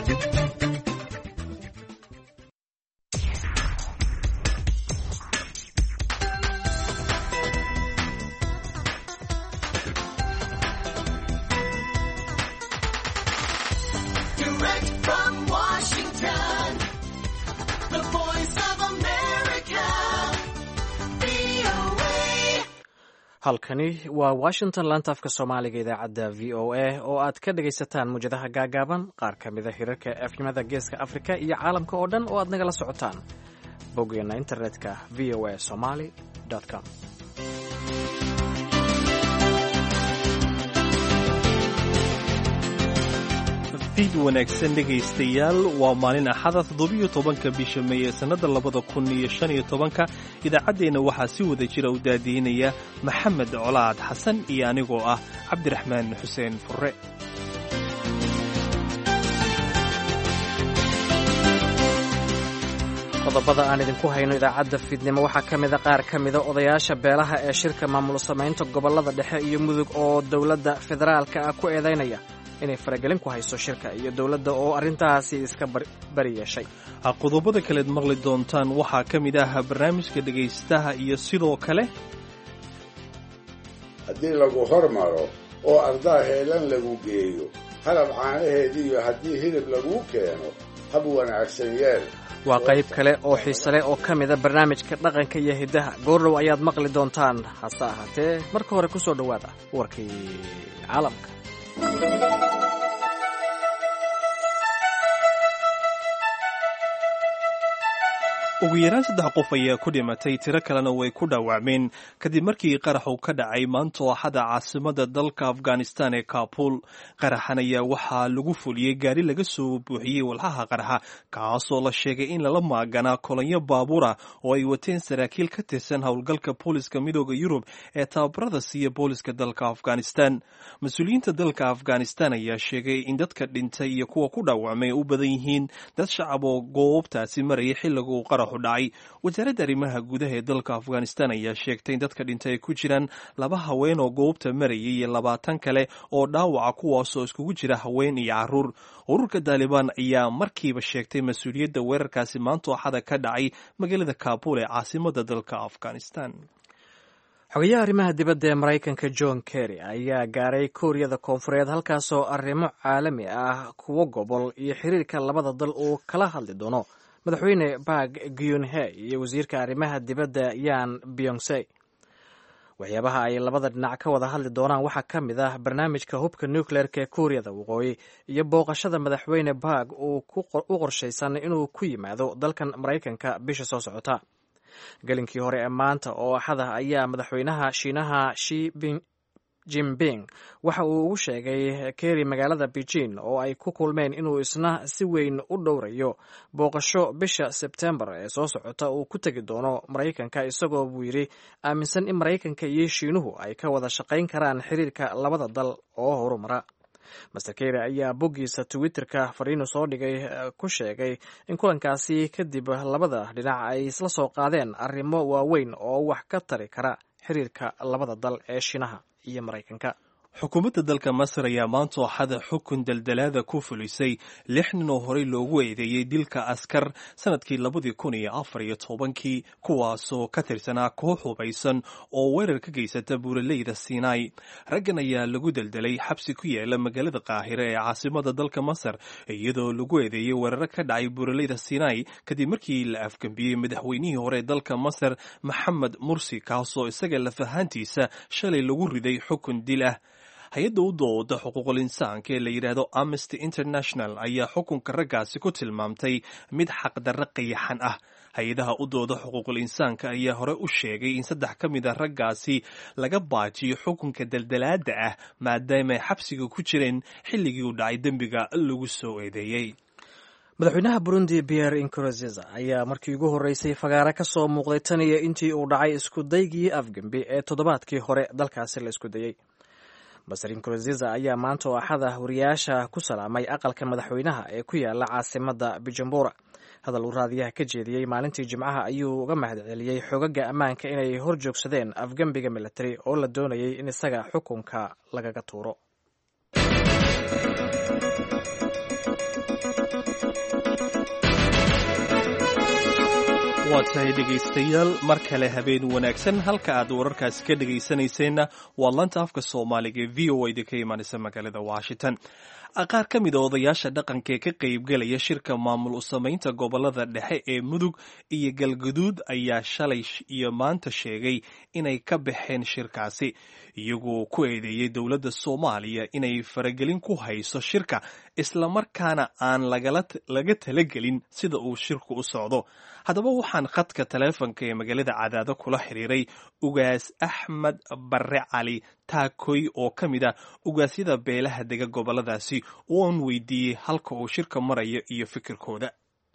Direct from Washington, the voice of America, VOA. halkani waa washington laanta afka soomaaliga idaacadda v o a oo aad ka dhagaysataan muwjadaha gaagaaban qaar ka mida hirarka efnimada geeska afrika iyo caalamka oo dhan oo aad nagala socotaan boggeena internetka v o a somaly com fiid wanaagsan dhegaystayaal waa maalin axada toddobiyo tobanka bisha may ee sannada labada kun iyo shan iyo tobanka idaacaddeenna waxaa si wada jira u daadiinaya maxamed colaad xasan iyo anigoo ah cabdiraxmaan xuseen furre qodobada aan idinku hayno idaacadda fiidnimo waxaa ka mida qaar ka mida odayaasha beelaha ee shirka maamul samaynta gobollada dhexe iyo mudug oo dowladda federaalka ah ku eedaynaya inay faragelin ku hayso shirka iyo dowladda oo arrintaasi iska bari yeeshay qodobada kaleed maqli doontaan waxaa ka mid ah barnaamijka dhegaystaha iyo sidoo kale haddii lagu hormaro oo ardaa heelan lagu geeyo halab caanaheediiyo haddii hilib laguu keeno hab wanaagsan yeel waa qayb kale oo xiise leh oo ka mida barnaamijka dhaqanka iyo hiddaha goordhow ayaad maqli doontaan hase ahaatee marka hore ku soo dhowaada warkii caalamka ugu yaraan saddex qof ayaa ku dhimatay tiro kalena way ku dhaawacmeen kadib markii qaraxu ka dhacay maanta axada caasimada dalka afghanistan ee kabul qaraxan ayaa waxaa lagu fuliyey gaari laga soo buuxiyey walxaha qaraxa kaasoo la sheegay in lala maaganaa kolonyo baabuura oo ay wateen saraakiil ka tirsan howlgalka booliska midooda yurub ee tababarada siiya booliska dalka afghanistan mas-uuliyiinta dalka afghanistan ayaa sheegay in dadka dhintay iyo kuwa ku dhaawacmay u badan yihiin dad shacab oo goobtaasi marayay xilliga uu qaraxu dhacay wasaaradda arrimaha gudaha ee dalka afghanistan ayaa sheegtay in dadka dhintay ay ku jiraan laba haween oo goobta marayay iyo labaatan kale oo dhaawaca kuwaasoo iskugu jira haween iyo caruur ururka daalibaan ayaa markiiba sheegtay mas-uuliyadda weerarkaasi maanta axada ka dhacay magaalada kabul ee caasimada dalka afghanistan xogayaha arrimaha dibadda ee maraykanka john kerry ayaa gaaray kooriyada koonfureed halkaasoo arrimo caalami ah kuwo gobol iyo xiriirka labada dal uu kala hadli doono madaxweyne bak gyunhe iyo wasiirka arrimaha dibadda yan byongse waxyaabaha ay labada dhinac ka wada hadli doonaan waxaa ka mid ah barnaamijka hubka nucleerka ee kuuriyada waqooyi iyo booqashada madaxweyne bak uu u qorshaysan inuu ku yimaado dalkan maraykanka bisha soo socota gelinkii hore ee maanta oo axada ayaa madaxweynaha shiinaha shi jinping waxa uu ugu sheegay keri magaalada beijing oo ay ku kulmeen inuu isna si weyn u dhowrayo booqasho bisha sebtembar ee soo socota uu ku tegi doono maraykanka isagoo buu yidhi aaminsan in maraykanka iyo shiinuhu ay ka wada shaqayn karaan xiriirka labada dal oo horumara master keri ayaa boggiisa twitterka fariinu soo dhigay ku sheegay in kulankaasi kadib labada dhinac ay isla soo qaadeen arrimo waaweyn oo wax ka tari kara xiriirka labada dal ee shiinaha iyo maraykanka xukuumadda dalka masar ayaa maanta axada xukun daldalaada ku fulisay lix nin oo horey loogu eedeeyey dilka askar sanadkii labadii kun iyo afar iyo tobankii kuwaasoo ka tirsanaa koox hubaysan oo weerar ka geysata buuraleyda sinai raggan ayaa lagu deldelay xabsi ku yaala magaalada qaahire ee caasimada dalka masar iyadoo lagu eedeeyey weeraro ka dhacay buuraleyda sinai kadib markii la afgembiyey madaxweynihii hore ee dalka masar maxamed mursi kaasoo isaga lafahaantiisa shalay lagu riday xukun dil ah hay-adda u dooda xuquuqul insaanka ee la yidhaahdo amnesty international ayaa xukunka raggaasi ku tilmaamtay mid xaqdarro qayaxan ah hay-adaha u dooda xuquuqul insaanka ayaa hore u sheegay in saddex ka mid a raggaasi laga baajiyo xukunka daldalaada ah maadaamaay xabsiga ku jireen xilligii uu dhacay dembiga lagu soo eedeeyey madaxweynaha burundi pierre inkurosiza ayaa markii ugu horreysay fagaare ka soo muuqday tan iyo intii uu dhacay isku daygii afgembi ee toddobaadkii hore dalkaasi la isku dayey master inkurosiza ayaa maanta oo axada wariyaasha ku salaamay aqalka madaxweynaha ee ku yaala caasimada bujumbura hadal uu raadiyaha ka jeediyey maalintii jimcaha ayuu uga mahad celiyey xogaga ammaanka inay hor joogsadeen afgembiga military oo la doonayay in isaga xukunka lagaga tuuro waa tahay dhegaystayaal mar kale habeen wanaagsan halka aad wararkaasi ka dhegaysanayseena waa lanta afka soomaaliga ee v o a ka imaanaysa magaalada washington qaar ka mid a odayaasha dhaqanka ee ka qaybgelaya shirka maamul u samaynta gobolada dhexe ee mudug iyo galguduud ayaa shalay iyo maanta sheegay inay ka baxeen shirkaasi iyagoo ku eedeeyey dowladda soomaaliya inay faragelin ku hayso shirka islamarkaana aan laga talagelin sida uu shirku u socdo haddaba waxaan khadka taleefonka ee magaalada cadaado kula xiriiray ugaas axmed barre cali taakoy oo ka mid ah ugaasyada beelaha dega goboladaasi oo aan weydiiyey halka uu shirka marayo iyo fikirkooda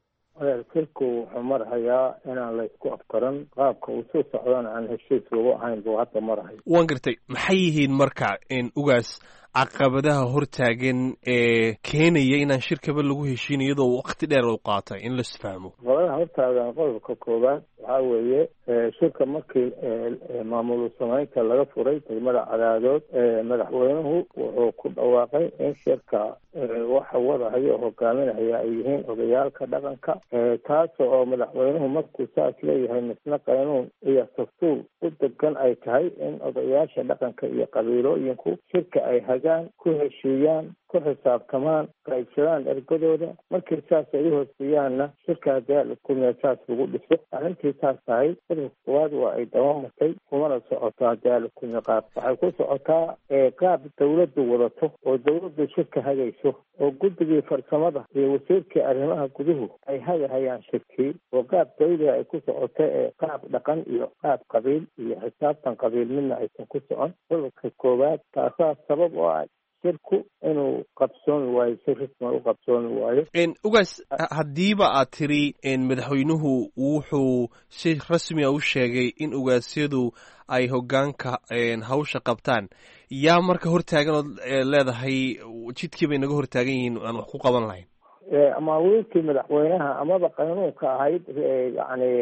shirku wuxuu marhayaa inaan la isku afkaran qaabka uu soo socdana aan heshiis lagu ahayn buu hadda marhay waan gartay maxay yihiin marka ugaas caqabadaha hortaagan ee keenaya inaan shirkaba lagu heshiin iyadoo waqti dheer u qaatay in laisfahmo caqabadaha hortaagan qodobka koowaad waxaa weeye shirka markii maamul samaynta laga furay degmada cadaadood madaxweynuhu wuxuu ku dhawaaqay in shirka waxa wadahayo oo hogaaminaya ay yihiin odayaalka dhaqanka taas oo madaxweynuhu markuu saas leeyahay misna qaynuun iyo dastuur u degan ay tahay in odayaasha dhaqanka iyo qabiilooyinku shirka ay hagaan ku heshiiyaan ku xisaabtamaan qaybsadaan ergadooda markii saas ay u hooseeyaanna shirka hadii kulmiya saas lagu dhiso arrintii saas tahay qodobka koowaad waa ay dabamartay kumana socoto hadii alakulmiya qaab waxay ku socotaa qaab dawladdu wadato oo dawladdu shirka hagayso oo guddigii farsamada iyo wasiirkii arrimaha guduhu ay hagahayaan shirkii oo qaab dawliga ay ku socoto ee qaab dhaqan iyo qaab qabiil iyo xisaabtan qabiil midna aysan ku socon qodobka koowaad taasaa sabab oo ah shirku inuu qabsoomi waayo si risma u qabsoomi waayo ugaas haddiiba aad tiri madaxweynuhu wuxuu si rasmiga u sheegay in ugaasyadu ay hoggaanka hawsha qabtaan yaa marka hortaagan ood leedahay jidkii bay naga hortaagan yihiin aan wax ku qaban lahayn amaawiilkii madaxweynaha amaba qaynuunka ahayd yani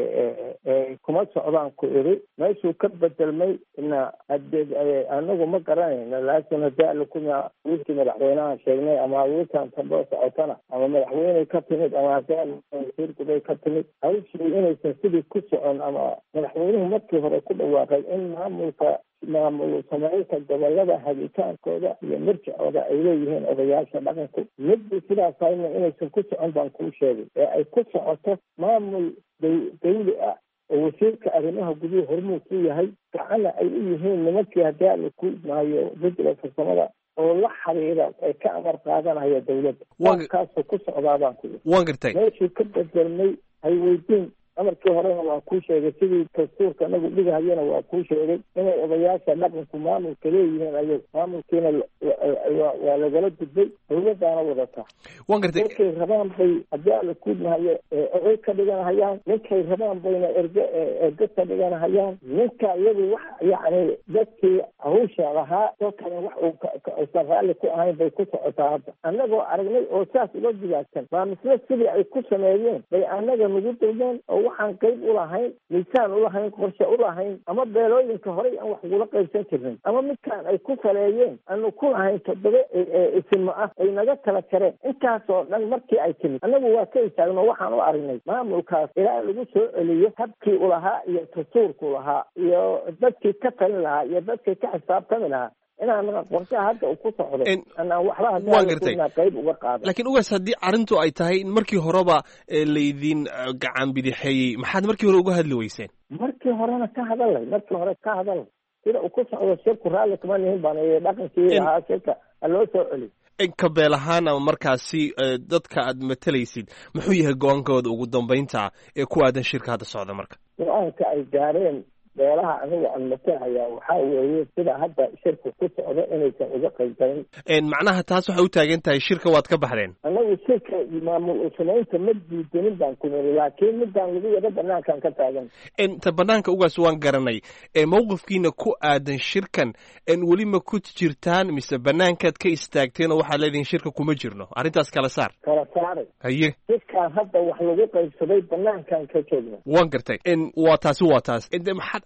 kuma socdaan ku iri meeshuu ka bedelmay na hade anagu ma garanayno laakin hadii alakuma wiilkii madaxweynaha sheegnay ama wiilkan tamboo socotana ama madaxweyney ka timid ama hadii wasiir guday ka timid hawshii inaysan sidii ku socon ama madaxweynuhu markii hore ku dhawaaqay in maamulka maamul samaynta gobolada hagitaankooda iyo mirjicooda ay leeyihiin odayaasha dhaqanku midii sidaas hayna inaysan ku socon baan kuu sheegay ee ay ku socoto maamul dawli ah oo wasiirka arrimaha guduhu hormuud ku yahay gacana ay u yihiin nimankii haddii ala ku maayo guddiga farsamada oo la xiriira ee ka amar qaadanaya dawladda kaasoo ku socdaa baan ku waan gartay meeshuu ka bedelmay hay weydiin amarkii horena waa kuu sheegay sidii dastuurka anagu dhigahayana waa kuu sheegay inay odayaasha dhaqanku maamulka leeyihiin ayagu maamulkiina waa lagala gudbay dawladaana wadata waan gartay ninkay rabaan bay haddii ala kuudmahayo oday ka dhiganahayaan ninkay rabaan bayna erge erge ka dhiganahayaan ninka iyagu wax yacni dadkii hawsha lahaa oo kale wax uusan raalli ku ahayn bay ku socotaa hadda annagoo aragnay oo saas uga digaagsan baa misle sidii ay ku sameeyeen bay annaga nagu dayeen oo waxaan qayb ulahayn miisaan ulahayn qorshe ulahayn ama beelooyinka horey aan wax ugula qaybsan jirnay ama midkaan ay ku saleeyeen aanu ku lahayn toddoba isimo ah ay naga kala jareen intaas oo dhan markii ay timid annagu waa ka istaagno waxaan u aragnay maamulkaas ilaa lagu soo celiyo habkii ulahaa iyo dastuurku lahaa iyo dadkii ka talin lahaa iyo dadkii ka xisaabtami lahaa inaan qorshaha hadda uu ku socdo anaan waxba hadda qayb uga qaada laakiin ugaas haddii arrintu ay tahay in markii horeba laydin gacan bidixeeyey maxaad markii hore uga hadli weyseen markii horena ka hadalay markii hore ka hadalay sida uu ku socdo shirku raalli kuma nihin baan dhaqankii lahaa shirka haloo soo celiy ka beel ahaan ama markaasi dadka aad matalaysid muxuu yahay go-aankooda ugu dambeynta ee ku aadan shirka hadda socda marka go-aanka ay gaareen beelaha aniga aan matalahayaa waxaa weeye sida hadda shirka ku socdo inaysan uga qaybgalin macnaha taas waxay u taagan tahay shirka waad ka baxdeen anagu shirka maamul usamaynta ma diidanin baan ku niri laakiin midaan lagu wada banaankaan ka taagan ta banaanka ugaas waan garanay mawqifkiina ku aadan shirkan weli ma ku jirtaan mise banaankaad ka istaagteen oo waxaad leedihin shirka kuma jirno arrintaas kala saar kala saaray haye shirkaan hadda wax lagu qaybsaday banaankaan ka joogna waan gartay waa taasi waa taas maxaad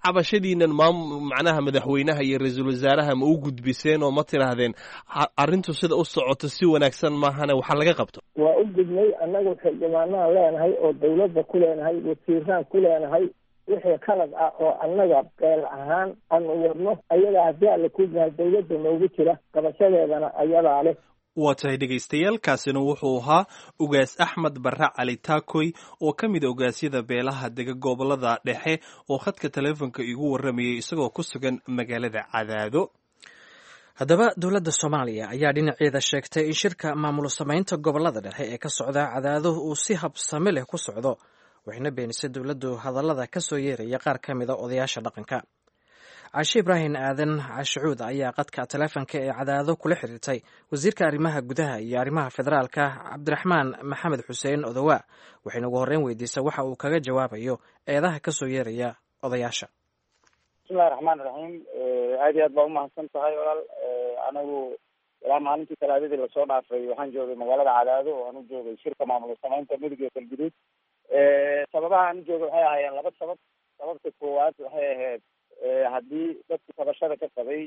cabashadiinan maam macnaha madaxweynaha iyo ra-iisul wasaaraha ma u gudbiseen oo ma tidhaahdeen arrintu sida u socoto si wanaagsan maahane waxa laga qabto waa u gudnay annagu xildhibaanaan leenahay oo dawladda ku leenahay wasiiraan ku leenahay wixii qalad ah oo annaga beel ahaan aanu wadno ayagaa haddii alla ku yahay dawladda noogu jira qabashadeedana ayadaa leh waa tahay dhegaystayaal kaasina wuxuu ahaa ugaas axmed barre cali taakoy oo ka mid a ogaasyada beelaha dega gobolada dhexe oo khadka taleefonka igu warramayay isagoo ku sugan magaalada cadaado haddaba dowladda soomaaliya ayaa dhinaceeda sheegtay in shirka maamul samaynta gobolada dhexe ee ka socda cadaado uu si habsame leh ku socdo waxayna beenisay dowladdu hadallada ka soo yeeraya qaar ka mida odayaasha dhaqanka caashe ibraahim aadan cashucuud ayaa qadka taleefonka ee cadaado kula xiriirtay wasiirka arrimaha gudaha iyo arrimaha federaalka cabdiraxmaan maxamed xuseen odowa waxayna ugu horreyn weydiisay waxa uu kaga jawaabayo eedaha ka soo yeeraya odayaasha bismillahi raxmaan iraxiim aad iyo aad baa umahadsan tahay walaal anigu ilaa maalintii talaadadii lasoo dhaafay waxaan joogay magaalada cadaado oo aan u joogay shirka maamul samaynta mudug iyo galguduud sababaha aan u joogay waxay ahaayeen laba sabab sababta koowaad waxay ahayd haddii dadka tabashada ka qabay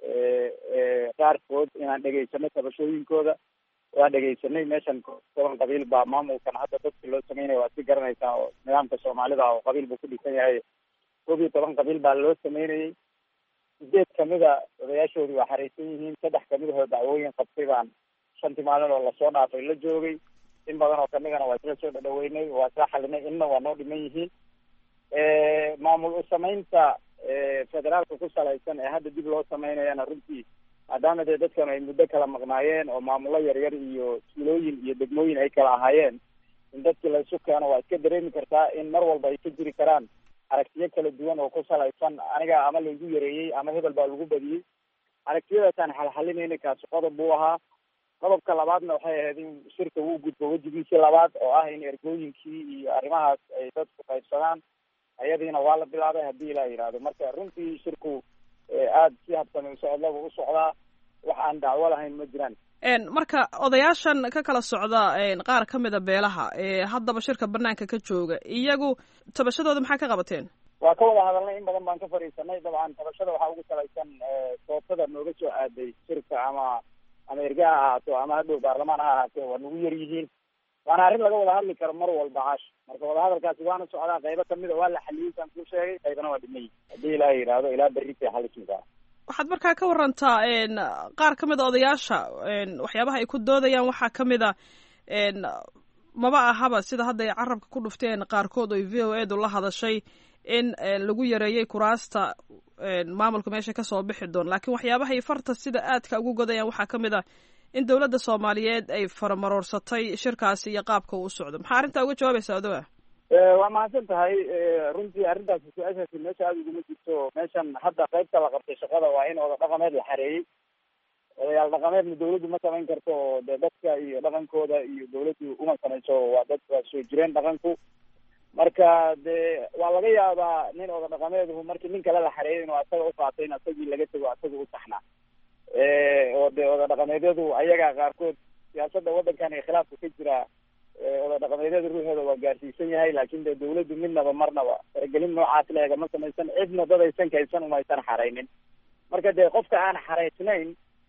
qaarkood inaan dhegaysano tabashooyinkooda waan dhegaysanay meeshan toban qabiil baa maamulkan hadda dadka loo sameynaya waad si garanaysaa oo nidaamka soomaalida oo qabiil buu ku dhisan yahay koob iyo toban qabiil baa loo sameynayay sideed kamida odayaashoodii waa xareysan yihiin saddex kamid ahoo dacwooyin qabtay baan shantii maalin oo lasoo dhaafay la joogay in badan oo kamidana waa isla soo dhadhaweynay waa isla xalinay inna waa noo dhiman yihiin maamul u samaynta federaalka ku salaysan ee hadda dib loo sameynayana runtii maadaama dee dadkan ay muddo kala maqnaayeen oo maamulo yaryar iyo tuulooyin iyo degmooyin ay kala ahaayeen in dadkii laysu keeno waa iska dareemi kartaa in mar walba ay ka jiri karaan aragtiyo kala duwan oo ku salaysan aniga ama laygu yareeyey ama hebel baa lagu badiyey aragtiyadaasaan xalxalinayna kaasi qodob buu ahaa qodobka labaadna waxay ahayd in shirka uu gudbo wejigiisii labaad oo ah in ergooyinkii iyo arrimahaas ay dadku qaybsadaan ayadiina waa la bilaabay haddii ilaa yidhaahdo marka runtii shirku aada si habsami socodlaba u socdaa wax aan dacwo lahayn ma jiraan marka odayaashan ka kala socda qaar ka mida beelaha ee haddaba shirka banaanka ka jooga iyagu tabashadooda maxaa ka qabateen waa ka wada hadalnay in badan baan ka fadhiisanay dabcan tabashada waxaa ugu salaysan soobtada nooga soo aaday shirka ama ama erga ha ahaato ama hadhow baarlamaan ha ahaatee waa nagu yar yihiin waana arrin laga wada hadli karo mar walba caash marka wadahadalkaasi waana socdaa qaybo kamid a waa la xaliyey saan kuu sheegay qaybana waa dhimay haddii ilaa yidhaahdo ilaa berritay xalismisaa waxaad markaa ka warantaa qaar ka mid a odayaasha waxyaabaha ay ku doodayaan waxaa ka mid a maba ahaba sida hadda ay carabka ku dhufteen qaarkood oy v o edu la hadashay in lagu yareeyey kuraasta maamulka meesha kasoo bixi doon laakiin waxyaabahay farta sida aadka ugu godayaan waxaa ka mid a in dowladda soomaaliyeed ay faramaroorsatay shirkaasi iyo qaabka uu socdo maxaa arrintaa uga jawaabaysaa odowa waa mahadsan tahay runtii arrintaasi su-aashaasi meesha aada uguma jirto meeshan hadda qaybta la qabtay shaqada waa in oda dhaqameed la xareeyey odayaal dhaqameedna dawladdu ma samayn karto oo dee dadka iyo dhaqankooda iyo dawladdu uma samayso waa dad waa soo jireen dhaqanku marka dee waa laga yaabaa nin oda dhaqameedhu markii nin kale la xareeyay inuu asaga uqaatay in asagii laga tego asaga u saxnaa oo dee oda dhaqameedyadu ayaga qaarkood siyaasadda waddankan ee khilaafka ka jira oda dhaqameedyada ruuxooda waa gaarsiisan yahay laakin dee dawladdu midnaba marnaba faragelin noocaas leega ma samaysan cidna dad aysan kaysan umaysan xaraynin marka dee qofka aan xaraysnayn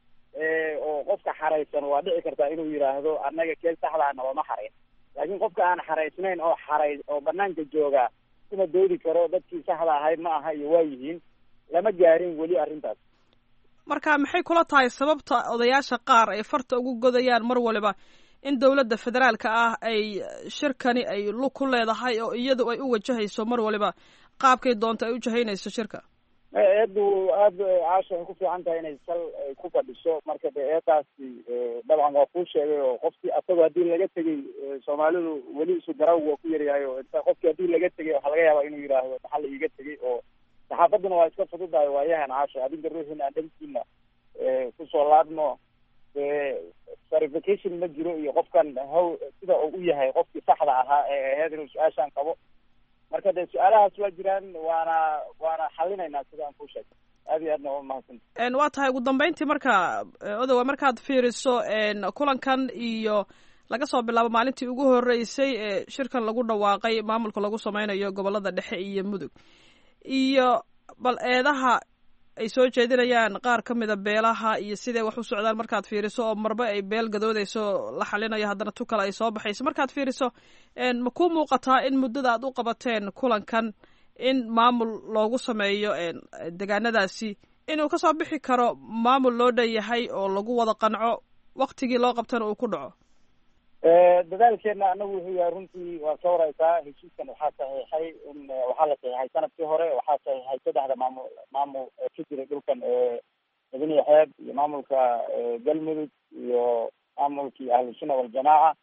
oo qofka xaraysan waa dhici kartaa inuu yidhaahdo annaga kee saxdaa nabama xarayn laakiin qofka aan xaraysnayn oo xaray oo banaanka jooga kuma doodi karo dadkii saxda ahayd ma aha iyo waa yihiin lama gaarin weli arrintaas marka maxay kula tahay sababta odayaasha qaar ay farta ugu godayaan mar waliba in dowladda federaalka ah ay shirkani ay lug ku leedahay oo iyadu ay u wajahayso mar waliba qaabkay doonto ay u jahaynayso shirka eedu aada caasha ay ku fiican tahay inay sal ay ku fadhiso marka de eedaasi dabcan waa kuu sheegay oo qofkii asagoo haddii laga tegay soomaalidu weli isu garawg waa ku yaryahay oo inta qofkii haddii laga tegay waxaa laga yaabaa inuu yidhaahdo maxaa la iiga tegay oo saxaafaduna waa iska fududahay waayahan caasha adinka ruuxina aan dhankiina kusoo laadno dee verification ma jiro iyo qofkan haw sida uu u yahay qofkii saxda ahaa ee aheyd inuu su-aashaan qabo marka dee su-aalahaas waa jiraan waana waana xalinaynaa sida aan kuu sheegay aad iyo aadna waa mahadsanta waa tahay ugu dambeyntii marka odowa markaad fiiriso kulankan iyo laga soo bilaabo maalintii ugu horeysay ee shirkan lagu dhawaaqay maamulka lagu sameynayo gobolada dhexe iyo mudug iyo bal eedaha ay soo jeedinayaan qaar ka mida beelaha iyo siday wax u socdaan markaad fiiriso oo marba ay beel gadoodayso la xalinayo haddana tu kale ay soo baxayso markaad fiiriso ma kuu muuqataa in muddada aad u qabateen kulankan in maamul loogu sameeyo degaanadaasi inuu kasoo bixi karo maamul loo dhan yahay oo lagu wada qanco waktigii loo qabtana uu ku dhaco dadaalkeena anagu wuxuu yahay runtii waa ka wareysaa heshiiskan waxaa saxiixay in waxaa la saxiixay sanadkii hore waxaa saxiixay saddexda maamul maamul ka jira dhulkan mudane xeeb iyo maamulka galmudug iyo maamulkii ahlusunna waljamaaca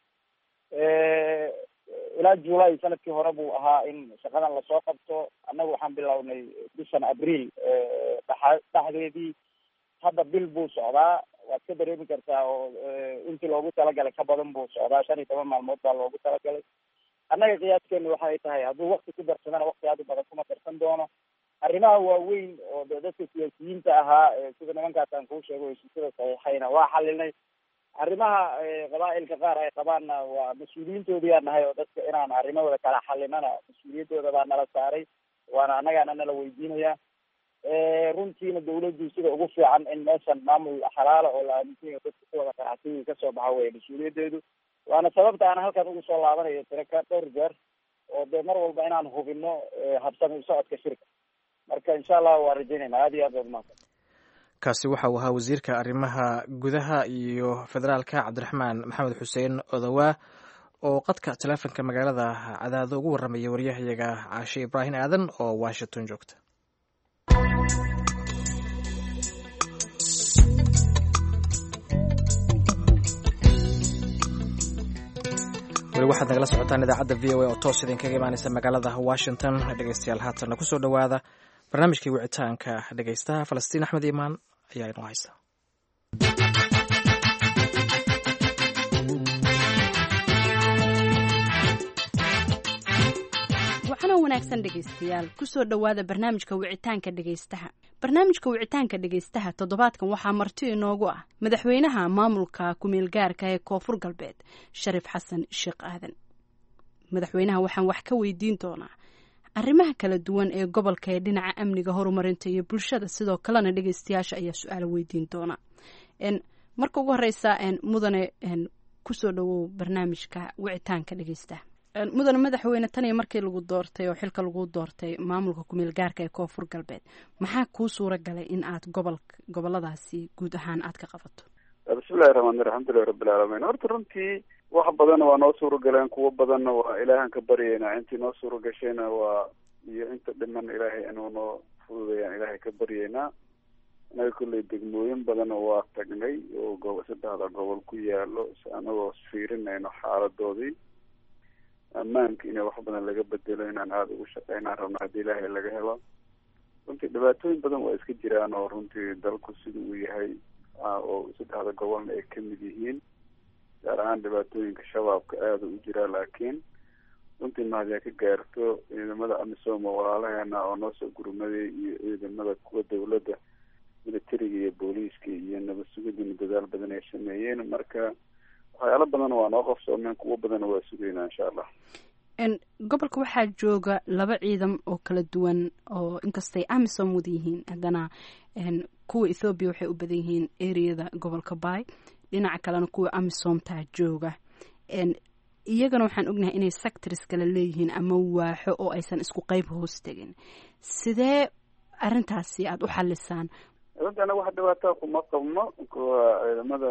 ilaa july sanadkii hore buu ahaa in shaqadan lasoo qabto annagu waxaan bilownay bishan abriil dha dhexdeedii hadda bil buu socdaa waad ka dareemi kartaa oo intii loogu talagalay ka badan buu socdaa shan iyo toban maalmood baa loogu talagalay annaga qiyaaskeenu waxay tahay hadduu wakti ku darsadana wakti aad u badan kuma darsan doono arrimaha waaweyn oo de dadka siyaasiyiinta ahaa sida nimankaas aan kuu sheego heshiisyada saxiixayna waa xalinay arrimaha qabaa'ilka qaar ay qabaanna waa mas-uuliyiintoodiyaa nahay oo dadka inaan arrimahooda kala xalinana mas-uuliyaddooda baa nala saaray waana annagaana nala weydiinaya runtiina dawladdu sida ugu fiican in meeshan maamul xalaala oo la aaminsan yahay dadka ku wada qanacsiyi kasoo baxa weye mas-uuliyadeedu waana sababta aan halkan ugu soo laabanayo tiraka dhowr jeer oo dee mar walba inaan hubino habsami socodka shirka marka insha allah waa rajaynayna aada iyo aad baad umahadsan kaasi waxa uu ahaa wasiirka arrimaha gudaha iyo federaalka cabdiraxmaan maxamed xuseen odowaa oo qadka taleefonka magaalada cadaado ugu warramaya waryahayaga caashe ibraahim aadan oo washington joogta weli waxaad nagala socotaan idaacadda v o a oo toos idinkaga imaaneysa magaalada washington dhegeystayaal haatanna kusoo dhowaada barnaamijkii wicitaanka dhegeystaha falastiin axmed iimaan ayaa inoo haysta waxaana wanaagsan dhegaystayaal kusoo dhowaada barnaamijka wicitaanka dhegaystaha barnaamijka wicitaanka dhegaystaha toddobaadkan waxaa marti inoogu ah madaxweynaha maamulka kumeelgaarka ee koonfur galbeed shariif xasan sheekh aadan madaxweynaha waxaan wax ka weydiin doonaa arrimaha kala duwan ee gobolka ee dhinaca amniga horumarinta iyo bulshada sidoo kalena dhegaystayaasha ayaa su-aalo weydiin doona marka ugu horeysa mudane kusoo dhawow barnaamijka wicitaanka dhegaystaha mudane madaxweyne tan iyo markii lagu doortay oo xilka lagu doortay maamulka kumeel gaarka ee koonfur galbeed maxaa kuu suura galay in aad gobol goboladaasi guud ahaan aad ka qabato bismillahi raxmaani alxamdulilahi rabbilcaalamiin horta runtii wax badanna waa noo suura galeen kuwo badanna waa ilaahan ka baryeynaa intii noo suura gashayna waa iyo inta dhiman ilaahay inuu noo fududayaan ilaahay ka baryeynaa inaga kolley degmooyin badanna waa tagnay oo go saddexda gobol ku yaalo anagoo fiirinayno xaaladoodii ammaanka inay wax badan laga bedelo inaan aada ugu shaqeynaan rabno haddii ilaahay laga helo runtii dhibaatooyin badan waa iska jiraan oo runtii dalku sida uu yahay oo saddexda gobolna ay kamid yihiin gaar ahaan dhibaatooyinka shabaabka aada u jiraa laakiin runtii mahadiyaa ka gaarto ciidamada amisom oo walaalaheena oo noo soo gurmaday iyo ciidamada kuwa dawladda militariga iyo booliiska iyo nabad sugidina dadaal badan ay sameeyeen marka waxyaalo badan waa noo qabsoomeen kuwo badanna waa sugaynaa insha allah gobolka waxaa jooga laba ciidan oo kala duwan oo inkastay amisom wada yihiin haddana kuwa ethoobiya waxay u badan yihiin areada gobolka bay dhinaca kalena kuwa amisomtaa jooga iyagana waxaan ognahay inay sectors kala leeyihiin ama waaxo oo aysan isku qeyb hoos tegin sidee arrintaasi aada u xalisaan runtii anaga wax dhibaataa kuma qabno kuwa ciidamada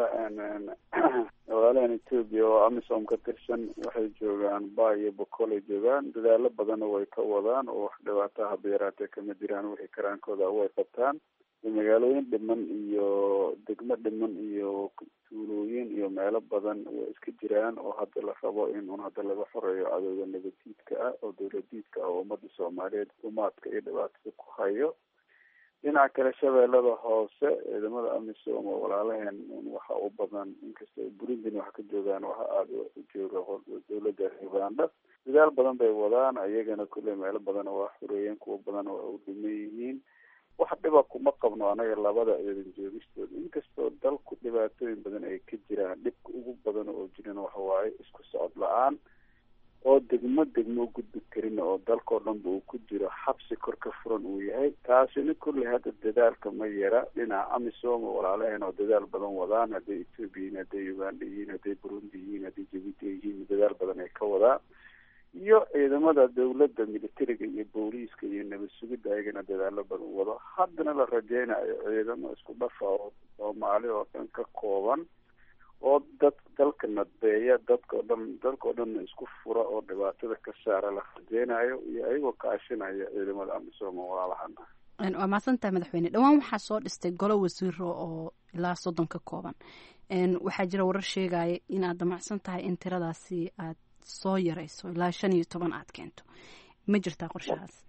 walaalahan etoobiya oo amisom ka tirsan waxay joogaan ba iyo bokolay joogaan dadaalo badanna way ka wadaan oo wax dhibaataa haba yaraatee kama jiraan wixii karaankooda way qabtaan magaalooyin dhiman iyo degmo dhiman iyo tuulooyin iyo meelo badan way iska jiraan oo hadda la rabo in un hadda laga xoreeyo cadowga nabadiidka ah oo dawladiidka ah oo ummadda soomaaliyeed umaadka iyo dhibaatada ku hayo dhinaca kale shabeellada hoose ciidamada amisom oo walaalaheen waxa u badan inkastoo burundina wax ka joogaan waxa aada u jooga dawladda uganda dadaal badan bay wadaan iyagana kulley meelo badan waa xoreeyeen kuwo badan waa u dhiman yihiin wax dhiba kuma qabno anaga labada ciidan joogistooda inkastoo dalku dhibaatooyin badan ay ka jiraan dhibka ugu badan oo jiran waxa waaye isku socod la-aan oo degmo degmo u gudbi karin oo dalkao dhanba uu ku jiro xabsi kor ka furan uu yahay taasina kulley hadda dadaalka ma yara dhinaca amisom oo walaalaheen oo dadaal badan wadaan hadday ethoobia yihiin hadday uganda yihiin hadday burundi yihiin hadday jabuuti ay yihiin dadaal badan ay ka wadaan iyo ciidamada dawladda militariga iyo booliiska iyo nabad sugidda ayagana dadaalo badan wado haddana la rajeynayo ciidamo isku dhafa oo soomaali oo dhan ka kooban oo dad dalka nadbeeya dadkao dhan dalkao dhanna isku fura oo dhibaatada ka saara la rajeynayo iyo ayagoo kaashinaya ciidamada amisom oo walaalahana waa mahadsantahay madaxweyne dhowaan waxaa soo dhistay golo wasiiro oo ilaa soddon ka kooban waxaa jira warar sheegaya inaad damacsan tahay in tiradaasi aad soo yarayso ilaa shan iyo toban aad keento ma jirtaa qorshahaas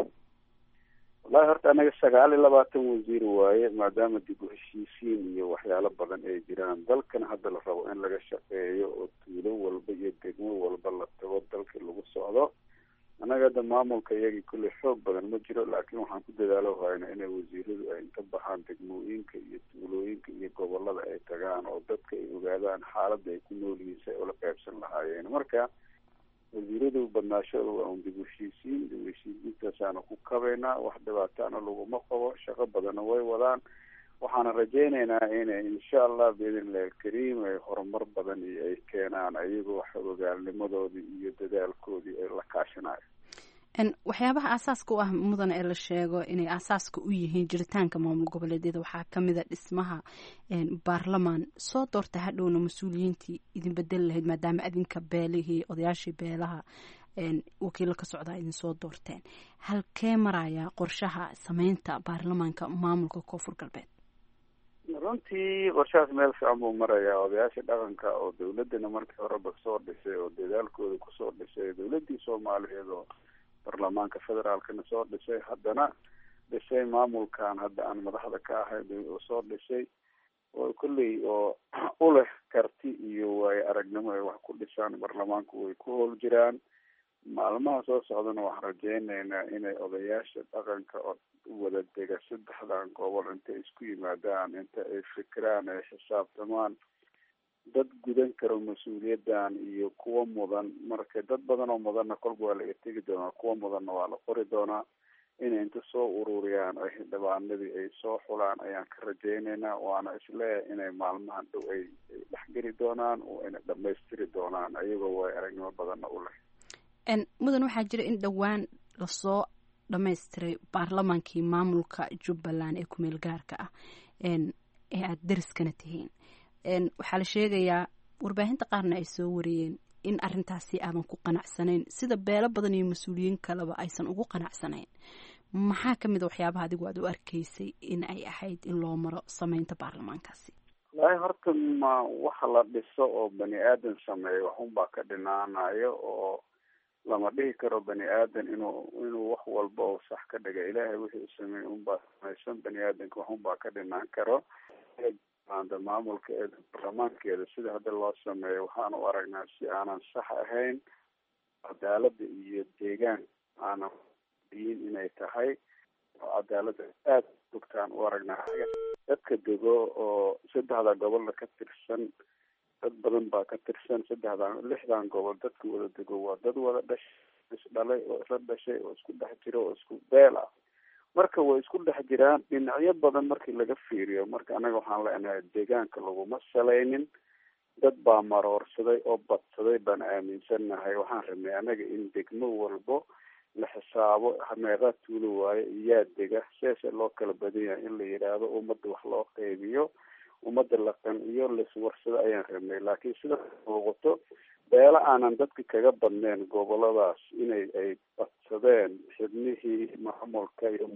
wallahi horta anaga sagaal iyo labaatan wasiir waaye maadaama dib u heshiisiin iyo waxyaalo badan ay jiraan dalkan hadda la rabo in laga shaqeeyo oo tuulo walba iyo degmo walba la tago dalkii lagu socdo annaga hadda maamulka iyagii kulley xoog badan ma jiro laakiin waxaan ku dadaalo hayna inay wasiiradu ay inta baxaan degmooyinka iyo tuulooyinka iyo gobolada ay tagaan oo dadka ay ogaadaan xaaladda ay ku nool yihiin si ay ula qaybsan lahaayeen marka wasiiradu badnaashada waa un dib u heshiisiin dib u heshiisiintaasaana ku kabaynaa wax dhibaataana laguma qabo shaqo badanna way wadaan waxaana rajeyneynaa inay insha allah biidnillahi alkariim ay horumar badan iyo ay keenaan ayagoo xogogaalnimadoodii iyo dadaalkoodii ay la kaashanayo waxyaabaha aasaaska u ah mudan ee la sheego inay aasaaska u yihiin jiritaanka maamul goboleedyada waxaa kamid a dhismaha baarlamaan soo doorta hadhowna mas-uuliyiintii idin bedeli lahayd maadaama adinka beelihii odayaashii beelaha wakiilo ka socdaa idin soo doorteen halkee maraya qorshaha sameynta baarlamaanka maamulka koonfur galbeed runtii qorshahaas meel fiican buu marayaa odayaasha dhaqanka oo dawladana markii horeba soo dhisay oo dadaalkooda kusoo dhisay dawladii soomaaliyeed oo baarlamaanka federaalkana soo dhisay haddana dhisay maamulkan hadda aan madaxda ka ahay oo soo dhisay oo kolley oo u leh karti iyo waayo aragnimo ay wax ku dhisaan baarlamaanku way ku howl jiraan maalmaha soo socdana waxaan rajeyneynaa inay odayaasha dhaqanka oo wada dega saddexdan gobol intay isku yimaadaan inta ay fikiraan ay xisaabtamaan dad gudan karo mas-uuliyadan iyo kuwa mudan marka dad badan oo mudanna kolba waa laga tegi doonaa kuwa mudanna waa la qori doonaa inay inta soo ururiyaan ay xildhibaanadii ay soo xulaan ayaan ka rajeyneynaa waana isleeyahay inay maalmahan dhow ay dhexgeli doonaan oo inay dhamaystiri doonaan ayagoo way aragnimo badanna u leh mudan waxaa jira in dhowaan lasoo dhamaystiray baarlamaankii maamulka jubbaland ee kumeel gaarka ah ee aada dariskana tihiin waxaa la sheegayaa warbaahinta qaarna ay soo wariyeen in arintaasi aadan ku qanacsanayn sida beelo badan iyo mas-uuliyiin kaleba aysan ugu qanacsanayn maxaa kamid a waxyaabaha adigu aad u arkaysay in ay ahayd in loo maro sameynta baarlamaankaasi wallaahi horta ma waxa la dhiso oo bani aadan sameeyo waxunbaa ka dhinaanayo oo lama dhihi karo bani aadan inuu inuu wax walba oo sax ka dhiga ilaahay wixii u sameeyey unbaa samaysan bani aadanka waxunbaa ka dhinaan karo anda maamulkeeda baarlamaankeeda sida hadda loo sameeyo waxaan u aragnaa si aanan sax ahayn cadaalada iyo deegaan aanan diin inay tahay oo cadaalada aada bogtaan u aragnaa dadka dego oo saddexda gobolna ka tirsan dad badan baa ka tirsan saddexdan lixdan gobol dadka wada dego waa dad wada dhashay isdhalay oo isla dhashay oo isku dhex jiro oo isku beel ah marka way isku dhex jiraan dhinacyo badan markii laga fiiriyo marka anaga waxaan leenahay deegaanka laguma salaynin dad baa maroorsaday oo badsaday baan aaminsannahay waxaan rabnay anaga in degmo walbo la xisaabo meeqaa tuulo waayo iyaa dega seese loo kala badan yahay in la yidhaahdo ummadda wax loo qeybiyo ummadda la qanciyo laiswarsado ayaan rabnay laakiin sida muuqato beelo aanan dadka kaga badneen goboladaas inay ay badsadeen xibnihii maamulka iyo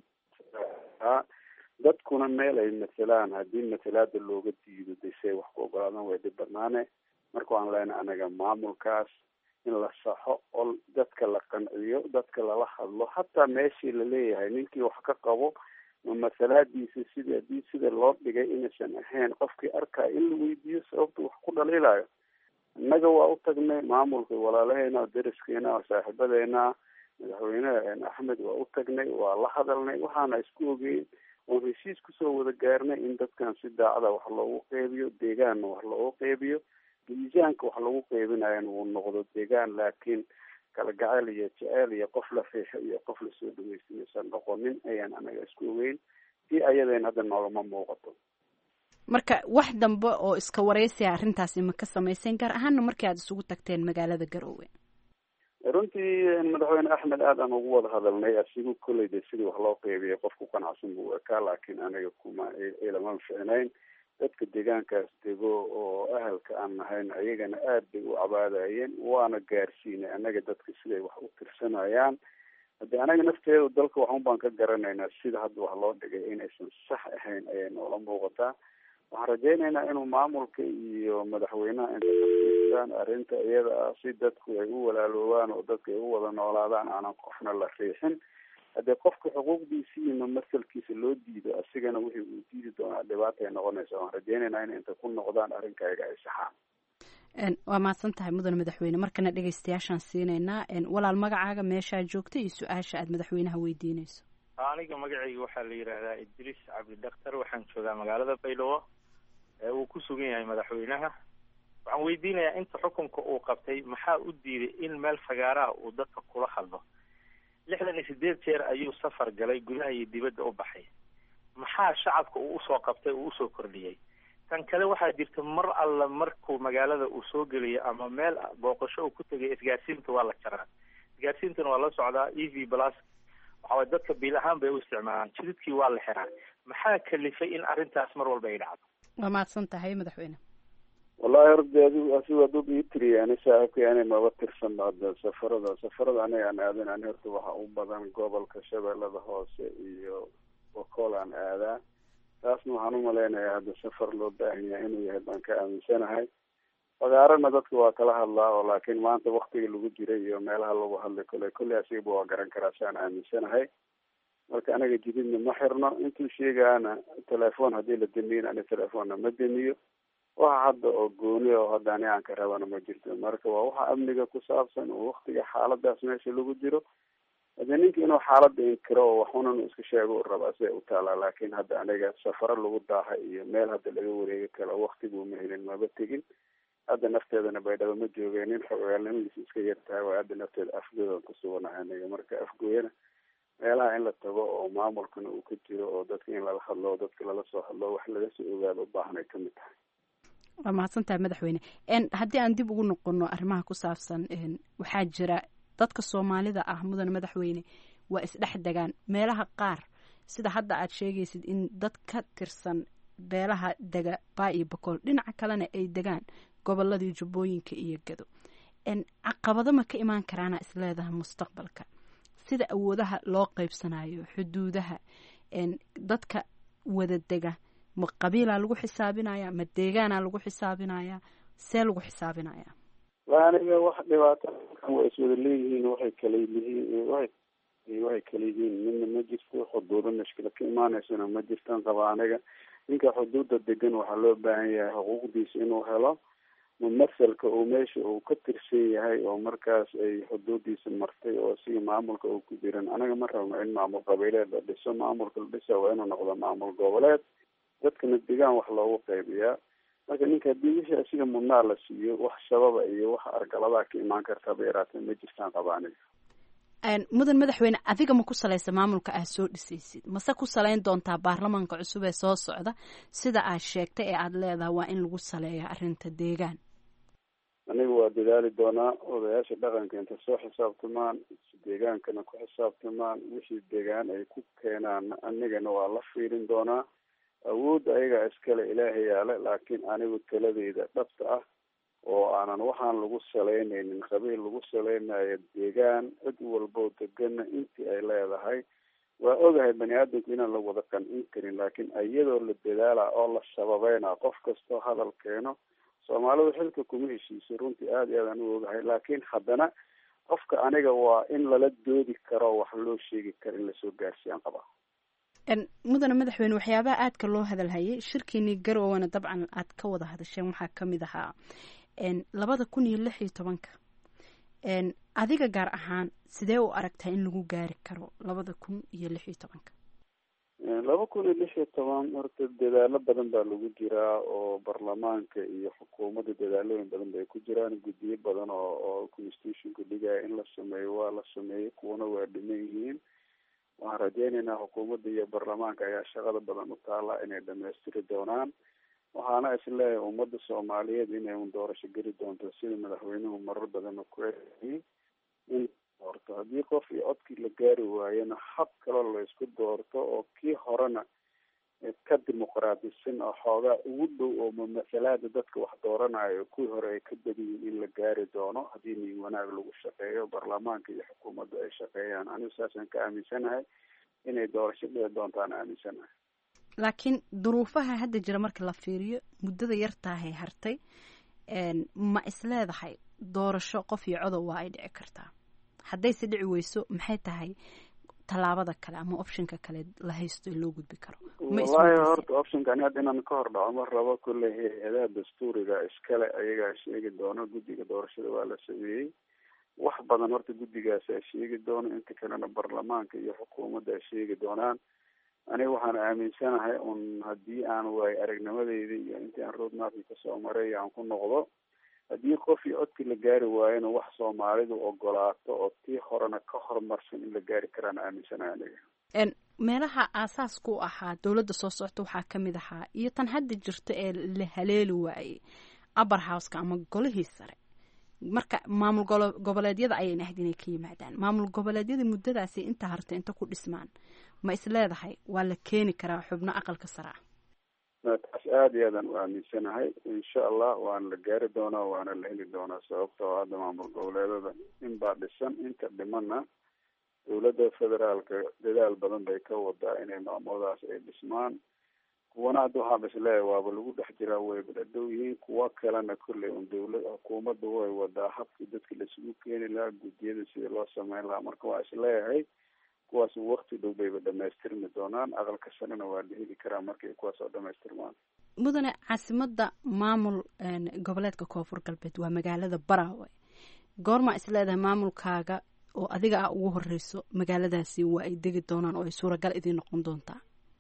dadkuna meel ay matelaan haddii matalaada looga diido desey wax ku ogolaadan way dhib badnaane marka waan leenahay anaga maamulkaas in la saxo oo dadka la qanciyo dadka lala hadlo hataa meeshii laleeyahay ninkii wax ka qabo ma masalaadiisa sida hadii sida loo dhigay inaysan ahayn qofkii arkaya in la weydiiyo sababta wax ku dhaliilayo innaga waa u tagnay maamulka walaalaheena dariskeena saaxiibadeena madaxweyneha axmed waa u tagnay waa la hadalnay waxaana isku ogeyn oon heshiis kusoo wada gaarnay in dadkan si daacada wax loogu qeybiyo deegaanna wax loogu qeybiyo miisaanka wax lagu qeybinayana uu noqdo deegaan laakiin kala gacayl iyo jeceyl iyo qof la riixo iyo qof lasoo dhaweysta iyuusan noqonin ayaan anaga isku ogeyn si ayadeen hadda noogama muuqato marka wax dambe oo iska waraysiya arrintaasi ma ka samayseen gaar ahaana markii aada isugu tagteen magaalada garoowe runtii madaxweyne axmed aad aan ugu wada hadalnay asigu kolley de sidii wax loo qeybiyay qof ku qanacsan buu ekaa laakiin aniga kuma ilama ficnayn dadka deegaankaas dego oo ahalka aan nahayn ayagana aad bay u cabaadayeen waana gaarsiinay anaga dadka siday wax u tirsanayaan hadde anaga nafteedu dalka waxun baan ka garanaynaa sida hadda wax loo dhigay inaysan sax ahayn ayay noola muuqataa waxaan rajaynaynaa inuu maamulka iyo madaxweynaha intaaan arrinta iyada ah si dadku ay u walaaloobaan oo dadka ay u wada noolaadaan aanan qofna la riixin haddii qofka xuquuqdiisi iyo masalkiisa loo diido asigana wixii uu diidi doonaa dhibaata ay noqonaysa waan rajaynaynaa in inta ku noqdaan arrinkayga ay saxaan waa mahadsan tahay mudane madaxweyne markana dhegeystayaashaan siinaynaa walaal magacaaga meeshaa joogta iyo su-aasha aad madaxweynaha weydiinayso aniga magacayga waxaa la yidhaahdaa idriis cabdi daktar waxaan joogaa magaalada baylowo ee uu ku sugan yahay madaxweynaha waxaan weydiinayaa inta xukunka uu qabtay maxaa u diiday in meel fagaaraha uu dadka kula hadlo lixdan iyo sideed jeer ayuu safar galay gudaha iyo dibadda u baxay maxaa shacabka uu usoo qabtay uu usoo kordhiyey tan kale waxaa jirta mar alla markuu magaalada uu soo geliyo ama meel booqasho uu ku tegay isgaarsiinta waa la jaraa isgaarsiintana waa la socdaa e v plus waxaway dadka biil ahaan bay u isticmaalaan jididkii waa la xiraa maxaa kalifay in arrintaas mar walba ay dhacdo waa mahadsan tahay madaxweyne wallahi horda adigu asigu aduu ii tiriya ani saaxiibkay ani maba tirsan hadda safarada safarada aniga aan aadan ani horta waxa u badan gobolka shabeellada hoose iyo bokool aan aadaa taasna waxaan umalaynayaa hadda safar loo baahan yahay inuu yahay baan ka aaminsanahay fagaarana dadka waa kala hadlaa oo laakiin maanta waktiga lagu jiray iyo meelaha lagu hadlay kole kolley asigaba waa garan karaa si aan aaminsanahay marka anaga jididna ma xirno intuu sheegaana telefoon haddii la damiyin ani telefoonna ma damiyo waxa hadda oo gooni oo hadda ani aan ka rabana ma jirto marka waa waxa amniga ku saabsan oo waktiga xaaladaas meesha lagu jiro hadee ninka inuu xaalada inkiro oo waxunan uu iska sheego u rabaa siday u taalaa laakiin hadda aniga safaro lagu daaha iyo meel hadda laga wareegi karo waktiguu ma helin maba tegin hadda nafteedana baydhabo ma joogeen nin xogaalnimadiisa iska yar tahay waa hadda nafteeda afgoodan ku suganahay aniga marka afgooyana meelaha in la tago oo maamulkana uu ka jiro oo dadka in lala hadlo dadka lala soo hadlo wax laga soo ogaado u baahanay kamid tahay waa mahadsan tahay madaxweyne haddii aan dib ugu noqono arrimaha ku saabsan waxaa jira dadka soomaalida ah mudane madaxweyne waa isdhex degaan meelaha qaar sida hadda aad sheegaysid in dad ka tirsan beelaha dega baa iyo bokool dhinaca kalena ay degaan goboladii jubbooyinka iyo gado caqabado ma ka imaan karaana isleedaha mustaqbalka sida awoodaha loo qeybsanayo xuduudaha dadka wada dega ma qabiilaa lagu xisaabinaya ma deegaanaa lagu xisaabinaya see lagu xisaabinaya la aniga wax dhibaato way iswada leeyihiin waxay kala yihiin waxay waxay kala yihiin midna ma jirto xuduudo mashkila ka imaaneysana ma jirtan qaba aniga ninka xuduudda degan waxaa loo baahan yahay xuquuqdiisa inuu helo mumasalka uu meesha uu ka tirsan yahay oo markaas ay xuduudiisa martay oo siga maamulka uu ku jiran anaga ma rabno in maamul qabiileed la dhiso maamulka la dhisa waa inuu noqdo maamul goboleed dadkana degaan wax loogu qaybiyaa marka ninka haddii wixii asiga mudnaa la siiyo wax sababa iyo wax argaladaa ka imaan kartaba yaraatee ma jirtaan qaba aniga mudan madaxweyne adiga ma ku salaysa maamulka aad soo dhisaysid mase ku salayn doontaa baarlamaanka cusub ee soo socda sida aad sheegtay ee aada leedahay waa in lagu saleeya arrinta deegaan aniga waa dadaali doonaa odayaasha dhaqanka inta soo xisaabtamaan deegaankana ku xisaabtamaan wixii deegaan ay ku keenaan anigana waa la fiirin doonaa awoodda ayagaa iskale ilaahay yaale laakiin anigu taladeyda dhabta ah oo aanan waxaan lagu salaynaynin qabiil lagu salaynayo deegaan cid walboo degana intii ay leedahay waa ogahay bani aadamku inaan la wada qancin karin laakiin iyadoo la dadaala oo la sababeyna qof kastoo hadal keeno soomaalidu xilka kuma heshiiso runtii aada iyo aadaan u ogahay laakiin haddana qofka aniga waa in lala doodi karo wax loo sheegi karo in lasoo gaarsiiyaan qabaa mudane madaxweyne waxyaabaha aadka loo hadalhayay shirkiinii garowana dabcan aad ka wada hadasheen waxaa kamid ahaa labada kun iyo lix iyo tobanka adiga gaar ahaan sidee u aragtaa in lagu gaari karo labada kun iyo lix iyo tobanka laba kun iyo lix iyo toban horta dadaalo badan baa lagu jiraa oo baarlamaanka iyo xukuumadda dadaalooyin badan bay ku jiraan guddiyo badan oo oo constitutionka dhigaya in la sameeyo waa la sameeyey kuwana waa dhiman yihiin waxaan rajeyneynaa xukuumadda iyo baarlamaanka ayaa shaqada badan u taala inay dhamaystiri doonaan waxaana isleeyahay ummadda soomaaliyeed inay un doorasho geli doonto sida madaxweynuhu marar badan ku eeayay in doorto haddii qof iyo codkii la gaari waayana hab kaloo la isku doorto oo kii horena ka dimuqraadisan oo xoogaa ugu dhow oo mamasalaada dadka wax dooranayo kuwii hore ay ka badiyiin in la gaari doono haddii nin wanaag lagu shaqeeyo baarlamaanka iyo xukuumadda ay shaqeeyaan anigu saasaan ka aaminsanahay inay doorasho dhici doontaan aaminsanahay laakiin duruufaha hadda jira marka la fiiriyo muddada yartaahay hartay ma isleedahay doorasho qof iyo codow waa ay dhici kartaa haddayse dhici weyso maxay tahay tallaabada kale ama optionka kale la haysto ee loo gudbi karo wallahi horta optionka ani hadda inaan ka hor dhaco ma rabo kolley hay-adaha dastuuriga iskale ayagaa sheegi doona guddiga doorashada waa la sameeyey wax badan horta guddigaasa sheegi doono inta kalena baarlamaanka iyo xukuumadda ay sheegi doonaan aniga waxaan aaminsanahay un haddii aan waayo aragnimadeyda iyo intii aan roadmapki kasoo maray aan ku noqdo haddii qof iyo codkii la gaari waayona wax soomaalidu ogolaato oo tii horena ka horumarsan in la gaari karaan aaminsanahay aniga meelaha aasaasku u ahaa dowladda soo socota waxaa ka mid ahaa iyo tan hadda jirta ee la haleeli waayey upper houseka ama golihii sare marka maamul goboleedyada ayayna ahayd inay ka yimaadaan maamul goboleedyada muddadaasi inta harta inta ku dhismaan ma is leedahay waa la keeni karaa xubno aqalka sare ah taas aada iyo aadaan u aaminsanahay insha allah waana la gaari doonaa waana la heli doonaa sababtoo hadda maamul goboleedada in baa dhisan inta dhimana dowladda federaalka dadaal badan bay ka wadaa inay maamuladaas ay dhismaan kuwana hadda waxaaba isleeyahay waaba lagu dhex jiraa wayba dhadhow yihiin kuwa kalena kolley un dowlad xukuumadda way wadaa habkii dadka laisugu keeni lahaa guddiyada sidii loo sameyn lahaa marka waa isleeyahay kuwaas wakti dhow bayba dhamaystirmi doonaan aqalka sanena waa la heli karaa markay kuwaas oo dhamaystirmaan mudane caasimadda maamul goboleedka koonfur galbeed waa magaalada baraawe goormaa is leedahay maamulkaaga oo adiga ah ugu horeyso magaaladaasi waa ay degi doonaan oo ay suuragal idiin noqon doontaa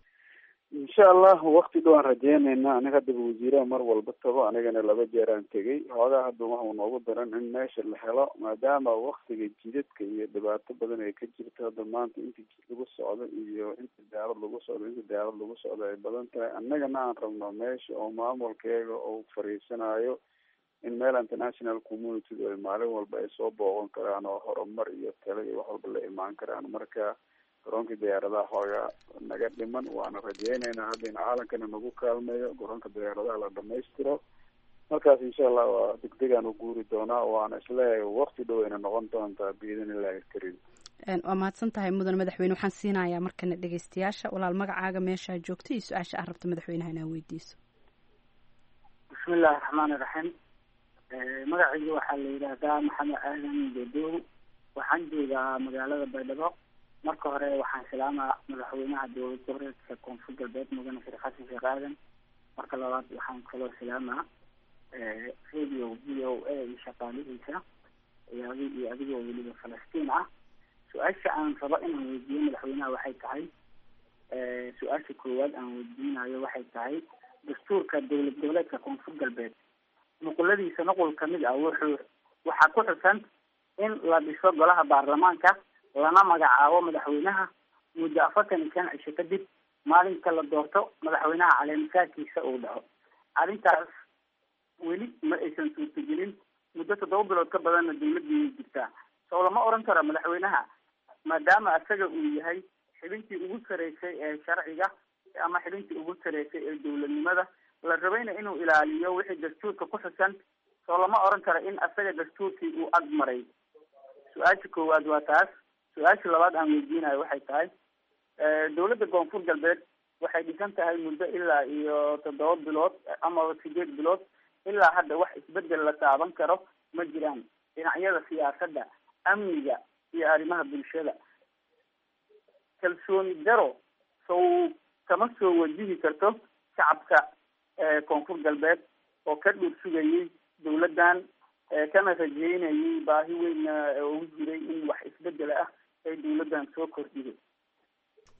insha allah wakti dhow aan rajeyneynaa aniga haddaba wasiiraha mar walba tago anigana laba jeer aan tegay hoogaa hadda waxau noogu daran in meesha la helo maadaama waktiga jidadka iyo dhibaato badan ay ka jirto hadda maanta inta jid lagu socdo iyo inta daalad lagu socdo inta daalad lagu socdo ay badan tahay annagana aan rabno meesha oo maamulkeega uu fariisanayo in meel international community ay maalin walba ay soo booqan karaan oo horumar iyo talo iyo wax walba la imaan karaan marka garoonka diyaaradaha xoogaa naga dhiman waana rajeyneynaa hadda in caalankana nagu kaalmeeyo garoonka diyaaradaha la dhamaystiro markaas insha allah waa degdegaan u guuri doonaa waana isleeyahay wakti dhow ayna noqon doontaa biidin illahi alkariim waa mahadsan tahay mudan madaxweyne waxaan siinayaa markana dhegeystayaasha walaal magacaaga meeshaa joogta iyo su-aasha aad rabta madaxweynaha inaa weydiiso bismi illahi raxmaani raxiim magacayga waxaa la yidhaahdaa maxamed aadan bedow waxaan joogaa magaalada baydhabo marka hore waxaan salaamaa madaxweynaha dowlad goboleedka koonfur galbeed mudane sheekh xasan sheekh aadan marka labaad waxaan kaloo salaamaa radio v o a iyo shaqaalihiisa iyo adi iyo adigoo weliba falastiin ah su-aasha aan rabo inaan weydiiyo madaxweynaha waxay tahay su-aasha koowaad aan weydiinayo waxay tahay dastuurka dowlad goboleedka koonfur galbeed nuquladiisa nuqul kamid ah wuxuu waxaa ku xusan in la dhiso golaha baarlamaanka lana magacaabo madaxweynaha muddo afartan iyo shan cisho kadib maalinka la doorto madaxweynaha caleemisaadkiisa uu dhaco arrintaas weli ma aysan suurtagelin muddo toddoba bilood ka badanna dawladii jirtaa soo lama oran karo madaxweynaha maadaama isaga uu yahay xibintii ugu sareysay ee sharciga ama xibintii ugu sareysay ee dowladnimada la rabayna inuu ilaaliyo wixii dastuurka ku xusan soo lama oran karo in isaga dastuurkii uu ag maray su-aasha koowaad waa taas su-aasha labaad aan weydiinayo waxay tahay dowladda koonfur galbeed waxay dhisan tahay muddo ilaa iyo toddoba bilood ama sideed bilood ilaa hadda wax isbedel la taaban karo ma jiraan dhinacyada siyaasadda amniga iyo arrimaha bulshada kalsooni daro sow kama soo wajihi karto shacabka koonfur galbeed oo ka dhur sugayay dowladdan kana rajeynayay baahi weynna ugu jiray in wax isbedel ah ay dowladdan soo kordhiday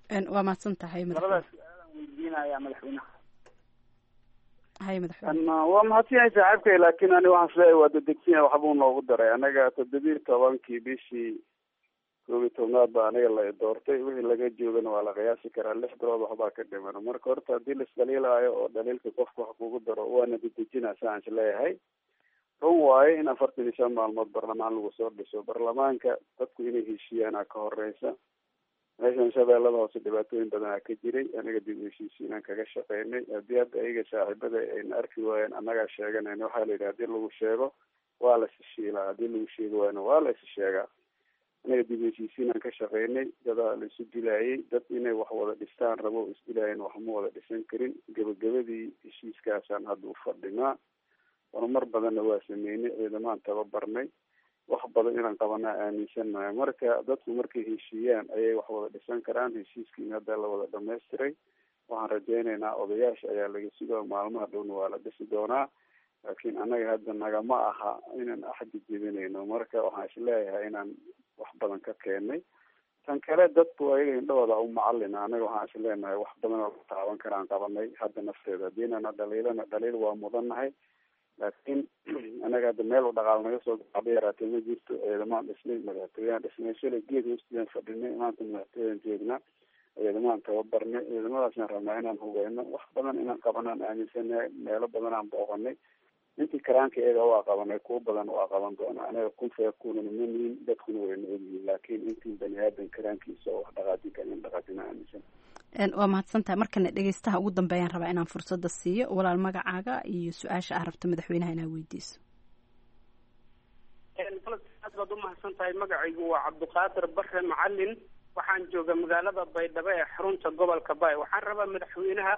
waa mahadsan tahay labadaas su-aalaan weydiinaya madaxweynaha hay madaxweyne waa mahadsan yahay saaxiibkay laakiin ani waxaan isleeyahay waa dedegsinya waxbuu noogu daray anaga toddobiyi tobankii bishii koob iyo tobnaad baa aniga la doortay wixii laga joogana waa la qiyaasi karaa lix bilood waxbaa ka dhiman marka horta haddii la isdhaliilaayo oo dhaliilka qofka wax kugu daro waana dedejinaa saan isleeyahay run waaye in afartan iyo shan maalmood barlamaan lagu soo dhiso barlamaanka dadku inay heshiiyaana ka horeysa meeshan shabeellada hoose dhibaatooyin badanaa ka jiray aniga dib u heshiisiinaan kaga shaqeynay haddii hadda ayaga saaxiibada ayna arki waayeen annagaa sheeganayna waxaa la yidhi hadii lagu sheego waa la isshiilaa haddii lagu sheegi waayna waa la is sheegaa aniga dib u heshiisiinaan ka shaqeynay dadaa la isu dilaayay dad inay wax wada dhistaan rabo isdilaayeen wax ma wada dhisan karin gebagabadii heshiiskaasaan hadda u fadhinaa horumar badanna waa sameynay ciidamaan tababarnay wax badan inaan qabanaa aaminsannahay marka dadku markay heshiiyaan ayay wax wada dhisan karaan heshiiskiina hadda la wada dhamaystiray waxaan rajaynaynaa odayaasha ayaa laga sugaa maalmaha dhowna waa la dhisi doonaa laakiin annaga hadda nagama aha inaan axdi jebinayno marka waxaan isleeyahay inaan wax badan ka keenay tan kale dadku ayaga indhahooda u macalina anaga waxaan isleenahay wax badan oo la taaban karaan qabanay hadda nafteeda hadiinana dhaliilana dhaliil waa mudannahay laakiin anaga hadda meel u dhaqaal naga soo gaba yaraatee ma jirto ciidamaan dhisnay madaxtooyaan dhisnay shalay geed hoostiyaan fadhinay maanta madaxtooyaan joognaa ciidamaan tababarnay ciidamadaasaan rabnaa inaan hugeyno wax badan inaan qabanaan aaminsanahay meelo badan aan booqanay intii karaanka iyaga waa qabanay kuwo badan waa qaban doonaa anaga kun feekunana ma nihin dadkuna wayna ogyihiin laakiin intii bani aadan karaankiisa oo wax dhaqaajin kara in dhaqaajina aaminsan waa mahadsan tahay markana dhegeystaha ugu dambeeyaan rabaa inaan fursadda siiyo walaal magacaaga iyo su-aasha ah rabta madaxweynaha inaa weydiiso aad baad umahadsan tahay magacaygu waa cabdiqaadir bare macalin waxaan jooga magaalada baydhabo ee xarunta gobolka bay waxaan rabaa madaxweynaha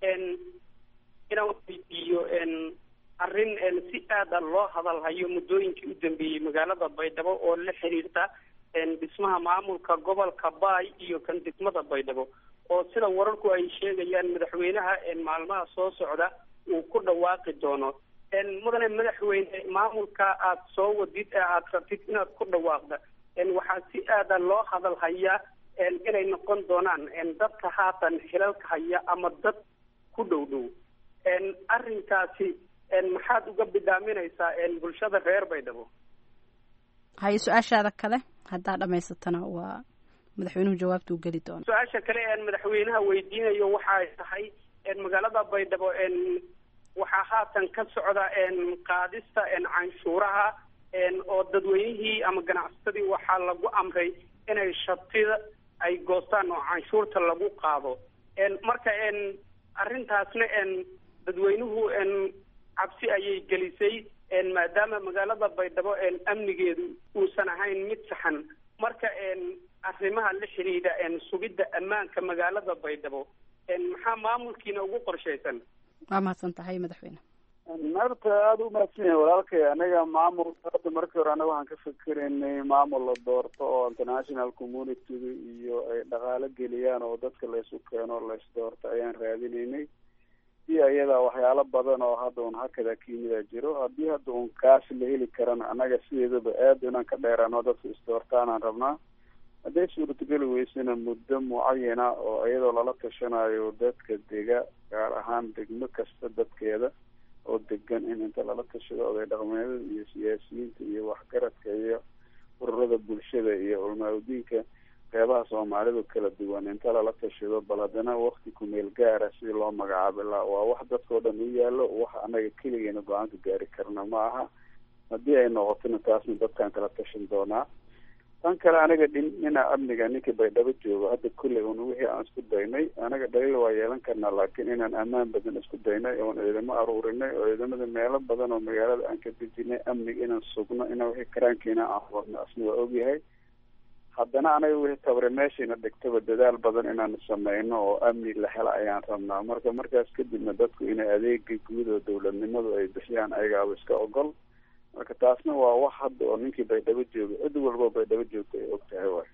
inaan weydiiyo arrin si aada loo hadalhayo muddooyinkii u dambeeyey magaalada baydhabo oo la xiriirta dhismaha maamulka gobolka bay iyo kan degmada baydhabo oo sida wararku ay sheegayaan madaxweynaha maalmaha soo socda uu ku dhawaaqi doono mudane madaxweyne maamulka aad soo wadid ee aad rabtid inaad ku dhawaaqda waxaa si aada loo hadal hayaa inay noqon doonaan dadka haatan xilalka haya ama dad ku dhow dhow arrinkaasi maxaad uga bidhaaminaysaa bulshada reer baydhabo haye su-aashaada kale haddaa dhamaysatana waa madaxweynuhu jawaabta u geli doona su-aasha kale een madaxweynaha weydiinayo waxay tahay magaalada baydhabo waxaa haatan ka socda qaadista canshuuraha oo dadweynihii ama ganacsatadii waxaa lagu amray inay shatida ay goostaan oo canshuurta lagu qaado marka arrintaasna dadweynuhu cabsi ayay gelisay maadaama magaalada baydhabo amnigeedu uusan ahayn mid saxan marka arrimaha la xidhiidha sugidda ammaanka magaalada baydhabo maxaa maamulkiina ugu qorshaysan waa mahadsan tahay madaxweyne narta aada u mahadsan yahay walaalkay anaga maamul hadda markii hore anaga waxaan ka fikeraynay maamul la doorto oo international communityga iyo ay dhaqaalo geliyaan oo dadka laysu keeno lays doorto ayaan raadinaynay si ayadaa waxyaalo badan oo hadda un hakada kiyimida jiro haddii hadda un kaas la heli karana anaga sideedaba aada inaan ka dheeraano dadka isdoortaanaan rabnaa hadday suurtageli weysana muddo mucayana oo iyadoo lala tashanayo dadka dega gaar ahaan degmo kasta dadkeeda oo degan in inta lala tashado oday dhaqmeedada iyo siyaasiyiinta iyo waxgaradka iyo ururada bulshada iyo culmaa-udiinka qeybaha soomaalidu kala duwan inta lala tashado bal haddana wakti kumeel gaara si loo magacaabi laha waa wax dadkao dhan u yaallo wax anaga keligeena go-aanka gaari karna ma aha haddii ay noqotona taasna dadkaan kala tashan doonaa tan kale aniga dhin dhinaca amniga ninkii baydhabo joogo hadda kolley un wixii aan isku daynay anaga dhaliil waa yeelan karnaa laakiin inaan ammaan badan isku daynay oon ciidamo aruurinay oo ciidamada meelo badan oo magaalada aan ka dejinay amniga inaan sugno inaan wixii karaankiina aan wadno asna waa ogyahay haddana anaga wixii tabare meeshayna dhigtaba dadaal badan inaan sameyno oo amni la hela ayaan rabnaa marka markaas kadibna dadku inay adeega guud oo dowladnimadu ay bixiyaan ayagaaba iska ogol marka taasna waa wax hadda oo ninkii baydhabo jooga cid walbo baydhabo joogta ay og tahay waay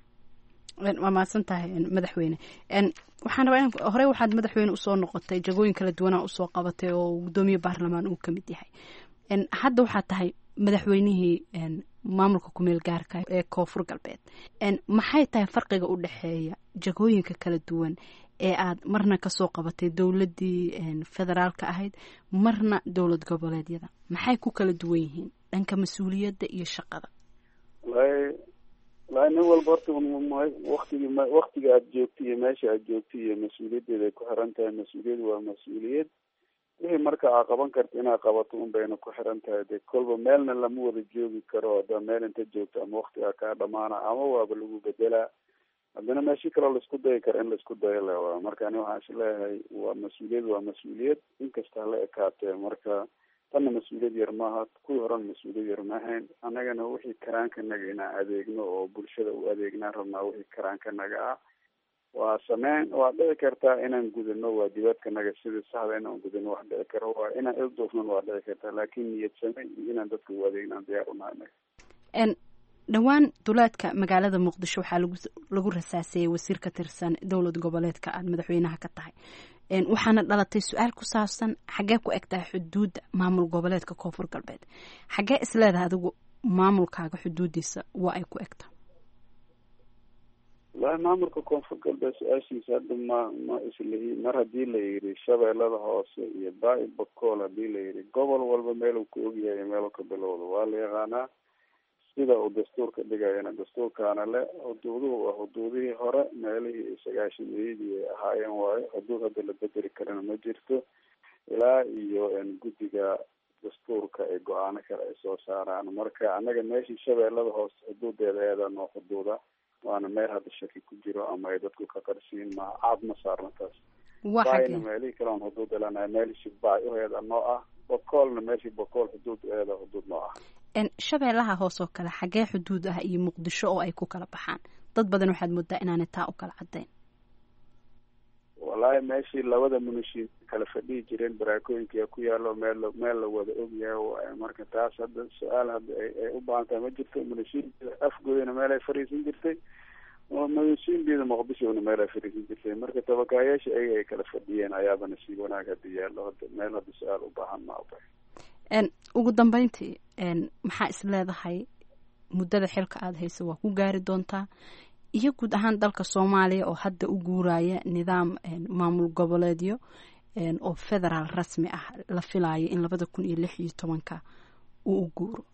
waa mahadsan tahay madaxweyne waxaan rabaa in horey waxaad madaxweyne usoo noqotay jagooyin kala duwanaa usoo qabatay oo guddoomiye baarlamaan uu kamid yahay hadda waxaad tahay madaxweynihii maamulka kumeel gaarka ee koonfur galbeed maxay tahay farqiga u dhexeeya jagooyinka kala duwan ee aad marna kasoo qabatay dowladdii federaalka ahayd marna dowlad goboleedyada maxay ku kala duwan yihiin dhanka mas-uuliyadda iyo shaqada walahi walahi nin walba horta waktigi waktiga aad joogto iyo meesha aad joogto iyo mas-uuliyaddeeda ay ku xiran tahay mas-uuliyad waa mas-uuliyad wixii marka aa qaban karta inaad qabato un bayna ku xiran tahay de kolba meelna lama wada joogi karo haddaa meel inta joogto ama waktigaa kaa dhamaana ama waaba lagu bedelaa haddana meeshi kaloo laisku dayi karo in laisku dayo le waa marka ani waxaan is leeyahay waa mas-uuliyad waa mas-uuliyad inkasta hala ekaatee marka tanna mas-uuliyad yar maaha kuwii horena mas-uuliyad yar maahayn annagana wixii karaankanaga inaan adeegno oo bulshada u adeegnaan rabnaa wixii karaankanaga ah waa sameyn waa dhici kartaa inaan gudano waajibaadkanaga sida saxda inaan gudano wax dhici karo waa inaan ilduufnan waa dhici kartaa laakiin niyad same iyo inaan dadka u adeegnaan diyaar unahay anaga dhowaan duleedka magaalada muqdisho waxaa lagu lagu rasaaseeyey wasiir ka tirsan dowlad goboleedka aada madaxweynaha ka tahay waxaana dhalatay su-aal ku saabsan xaggee ku eg tahay xuduudda maamul goboleedka koonfur galbeed xaggee isleedahay adigu maamulkaaga xuduudiisa waa ay ku egta wallahi maamulka koonfur galbeed su-aashiisa hadda ma ma islihi mar haddii la yidhi shabeellada hoose iyo baa-i bakool haddii la yidhi gobol walba meeluu ka ogyahay meeluu ka bilowda waa la yaqaanaa sida uu dastuurka dhigayana dastuurkaana le xuduuduhu waa xuduudihii hore meelihii sagaashameeyadii ay ahaayeen waayo xuduud hadda la bedeli karana ma jirto ilaa iyo guddiga dastuurka ee go-aano kale ay soo saaraan marka annaga meeshii shabeellada hoose xuduudeeda eeda noo xuduuda waana meel hadda shaki ku jiro ama ay dadku ka qarsiin ma caad ma saarna taas baayna meelihii kale on xuduud elanahay meelishii baay uheeda noo ah bokoolna meeshii bokool xuduud eeda xuduud noo ah shabeellaha hoos oo kale xaggee xuduud ah iyo muqdisho oo ay ku kala baxaan dad badan waxaad moodaa inaanay taa u kala caddayn wallahi meeshii labada munashiin kala fadhihi jireen baraakooyinka ku yaalo meel meel la wada ogyahay waayo marka taas hadda su-aal hadda ay u baahan tahay ma jirto munashiinbida afgoodana meel ay fariisan jirtay munashiinbida muqdishona meel ay fariisan jirtay marka tabakaayaasha ayaga ay kala fadhiyeen ayaaba nasiib wanaag hadda yaallo hadda meel hadda su-aal u baahan maaba ugu dambeyntii maxaa is leedahay muddada xilka aada hayso waa ku gaari doontaa iyo guud ahaan dalka soomaaliya oo hadda u guuraya nidaam maamul goboleedyo oo federaal rasmi ah la filayo in labada kun iyo lix iyo tobanka uu u guuro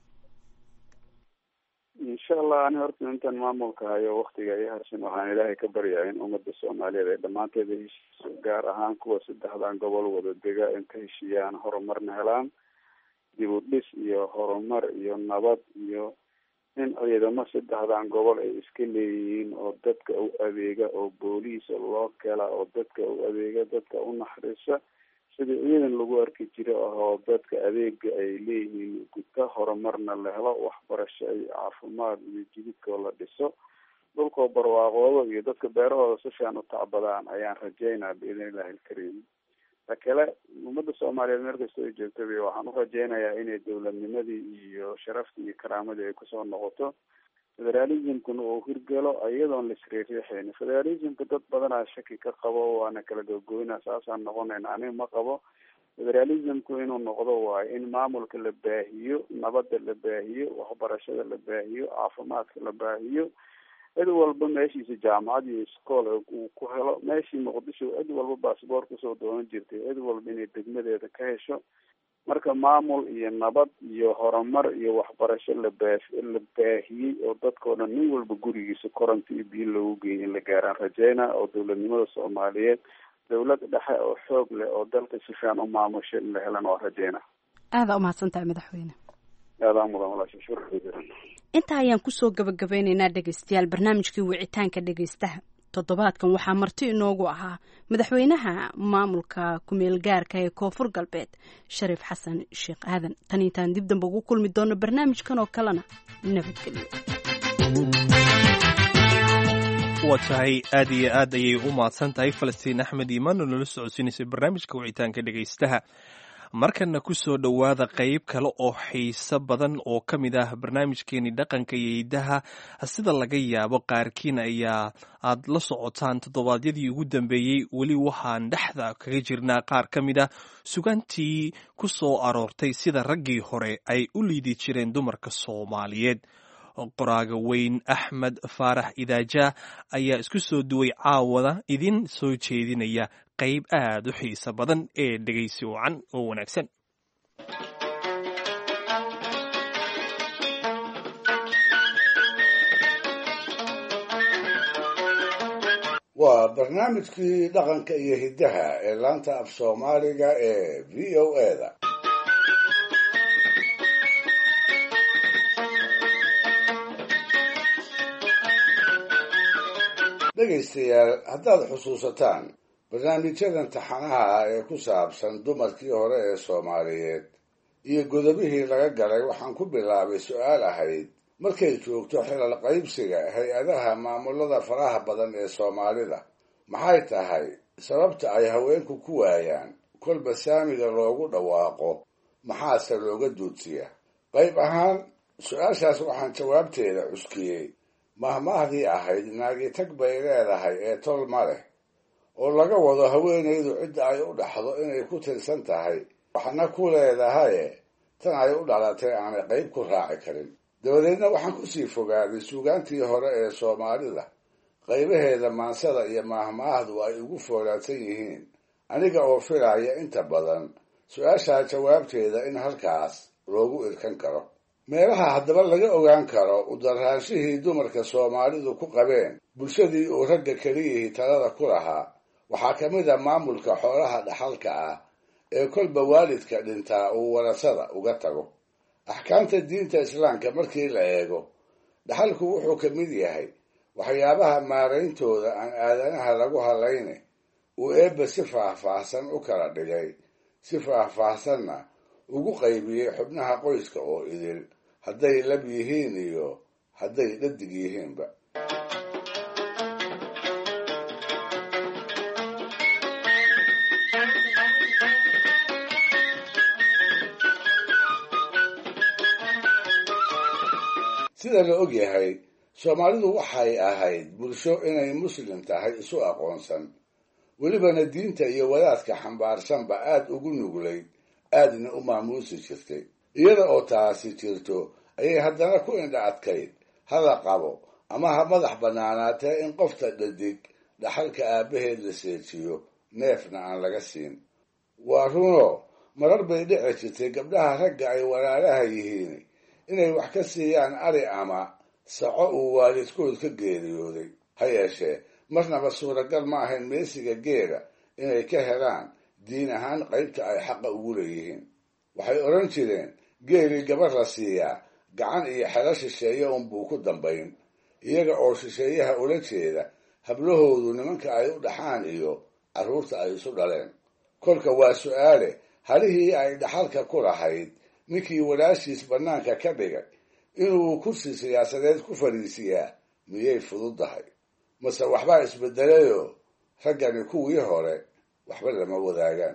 insha allah ani horta intaan maamulka hayo waktiga iyo harsan waxaan ilaahay ka baryaa in ummadda soomaaliyeed ay dhammaanteeda heshiiso gaar ahaan kuwa saddexdan gobol wada dega in ka heshiiyaan horumarna helaan dib u dhis iyo horumar iyo nabad iyo in ciidamo saddexdan gobol ay iska leeyihiin oo dadka u adeega oo booliisa loo kela oo dadka u adeega dadka u naxariisa sida ciidan lagu arki jiro ahoo dadka adeega ay leeyihiin guta horumarna la helo waxbarasho iyo caafimaad iyo jididkoo la dhiso dhulkoo barwaaqoodo iyo dadka beerahooda si fiican u tacbadaan ayaan rajeynaa biidn illahi alkariim ta kale ummadda soomaaliyeed meel kastoo ay joogtaba waxaan u rajeynayaa inay dowladnimadii iyo sharaftii iyo karaamadii ay kusoo noqoto federalismkuna uu hirgalo iyadoon la isriiriixayn federalismka dad badanaa shaki ka qabo waana kala gogoyna saasaan noqonayna aniga ma qabo federalismku inuu noqdo waayo in maamulka la baahiyo nabadda la baahiyo waxbarashada la baahiyo caafimaadka la baahiyo cid walba meeshiisa jaamacad iyo iskool uu ku helo meeshii muqdisho cid walba baasboor kusoo doonan jirtay cid walba inay degmadeeda ka hesho marka maamul iyo nabad iyo horumar iyo waxbarasho la baa la baahiyey oo dadkao dhan nin walba gurigiisa koronta iyo biyo loogu geeyay in la gaaraan rajeyna oo dowladnimada soomaaliyeed dowlad dhexe oo xoog leh oo dalka si fiican u maamusho in la helan waa rajeyna aada umahadsan tahay madaxweyne aadaa mudan walaasha shukran intaa ayaan kusoo gabagabeyneynaa dhegeystayaal barnaamijkii wicitaanka dhegeystaha toddobaadkan waxaa marti inoogu ahaa madaxweynaha maamulka kumeel gaarka ee koonfur galbeed shariif xasan sheekh aadan tan intaan dib damba ugu kulmi doono barnaamijkan oo kalena nabadgelyo waa tahay aad iyo aad ayay u mahadsan tahay falastiin axmed iimaan oo nala socodsiinaysay barnaamijka wicitaanka dhegeystaha markana ku soo dhowaada qayb kale oo xiiso badan oo ka mid ah barnaamijkeeni dhaqanka iyo hidaha sida laga yaabo qaarkiin ayaa aad la socotaan toddobaadyadii ugu dambeeyey weli waxaan dhexda kaga jirnaa qaar ka mid ah sugantii ku soo aroortay sida raggii hore ay u liidi jireen dumarka soomaaliyeed qoraaga weyn axmed faarax idaaja ayaa isku soo duway caawada idin soo jeedinaya qayb aad u xiiso badan ee dhegaysi wacan oo wanaagsan waa barnaamijkii dhaqanka iyo hiddaha ee laanta af soomaaliga ee v o eda dhegaystayaal haddaad xusuusataan barnaamijyadan taxanaha ah ee ku saabsan dumarkii hore ee soomaaliyeed iyo godobihii laga galay waxaan ku bilaabay su-aal ahayd markay joogto xilal qaybsiga hay-adaha maamulada faraha badan ee soomaalida maxay tahay sababta ay haweenku ku waayaan kolba saamiga loogu dhawaaqo maxaase looga duudsiya qayb ahaan su-aashaas waxaan jawaabteeda cuskiyey mahmaahdii ahayd naagitag bay leedahay ee tol ma leh oo laga wado haweenaydu cidda ay u dhaxdo inay ku tirsan tahay waxna ku leedahaye tan ay u dhalatay aanay qayb ku raaci karin dabadeedna waxaan kusii fogaaday suugaantii hore ee soomaalida qaybaheeda maansada iyo maahmaahdu ay ugu foolaadsan yihiin aniga oo filaya inta badan su-aashaa jawaabteeda in halkaas loogu irkan karo meelaha haddaba laga ogaan karo udaraanshihii dumarka soomaalidu ku qabeen bulshadii uu ragga keliyihii talada ku lahaa waxaa ka mid a maamulka xoolaha dhaxalka ah ee kolba waalidka dhintaa uu warasada uga tago axkaamta diinta islaamka markii la eego dhaxalku wuxuu ka mid yahay waxyaabaha maarayntooda aan aadanaha lagu hadlayne uu eebba si faahfaahsan u kala dhigay si faahfaahsanna ugu qaybiyey xubnaha qoyska oo idil hadday lab yihiin iyo hadday dhadig yihiinba sida la og yahay soomaalidu waxay ahayd bulsho inay muslim tahay isu aqoonsan welibana diinta iyo wadaadka xambaarsanba aad ugu nuglayd aadna u maamuusi jirtay iyada oo taasi jirto ayay haddana ku indha adkayd hala qabo ama ha madax bannaanaatee in qofta dhadig dhaxalka aabbaheed la seejiyo neefna aan laga siin waa runo marar bay dhici jirtay gabdhaha ragga ay walaalaha yihiin inay wax ka siiyaan ari ama saco uu waalidkood ka geeriyooday ha yeeshee marnaba suuragal ma ahayn meesiga geela inay ka helaan diin ahaan qaybta ay xaqa ugu leeyihiin waxay odhan jireen geelii gabar la siiyaa gacan iyo xelo shisheeye unbuu ku dambayn iyaga oo shisheeyaha ula jeeda hablahoodu nimanka ay u dhaxaan iyo carruurta ay isu dhaleen kolka waa su-aale halihii ay dhaxalka ku lahayd ninkii walaashiis bannaanka ka dhigay inuu kursi siyaasadeed ku fadhiisiyaa miyay fududdahay mase waxbaa isbedelayoo raggani kuwii hore waxba lama wadaagaan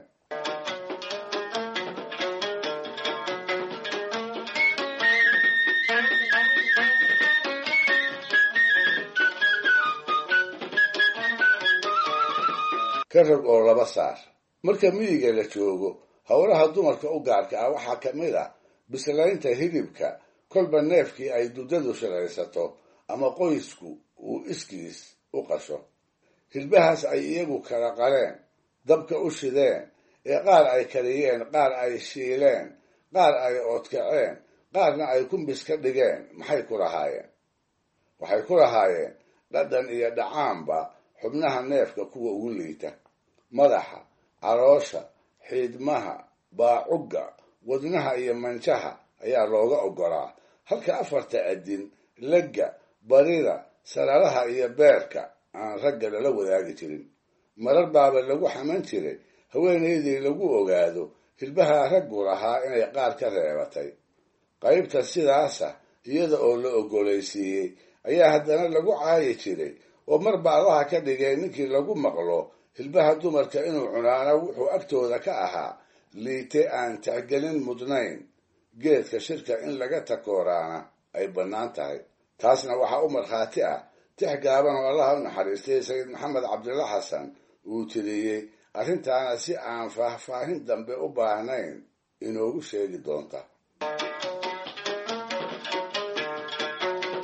ka rag oo laba saar marka miyiga la joogo howlaha dumarka u gaarka ah waxaa ka mid a bislaynta hilibka kolba neefkii ay duddadu shilaysato ama qoysku uu iskiis u qasho hilbahaas ay iyagu kala qaleen dabka u shideen ee qaar ay kariyeen qaar ay shiileen qaar ay oodkaceen qaarna ay kumbis ka dhigeen maxay ku lahaayeen waxay ku lahaayeen dhadhan iyo dhacaanba xubnaha neefka kuwa ugu liita madaxa caloosha xiidmaha baacugga wadnaha iyo manjaha ayaa looga oggolaa halka afarta adin legga barida sararaha iyo beerka aan ragga lala wadaagi jirin marar baaba lagu xaman jiray haweenaydii lagu ogaado hilbaha raggu lahaa inay qaar ka reebatay qaybta sidaasa iyada oo la oggolaysiiyey ayaa haddana lagu caayi jiray oo mar baadaha ka dhigay ninkii lagu maqlo hilbaha dumarka inuu cunaana wuxuu agtooda ka ahaa liite aan tixgelin mudnayn geedka shirka in laga takooraana ay bannaan tahay taasna waxaa u markhaati ah tix gaaban oo allaha u naxariistay sayid maxamed cabdilla xasan uu tiriyey arrintaana si aan faahfaahin dambe u baahnayn inoogu sheegi doonta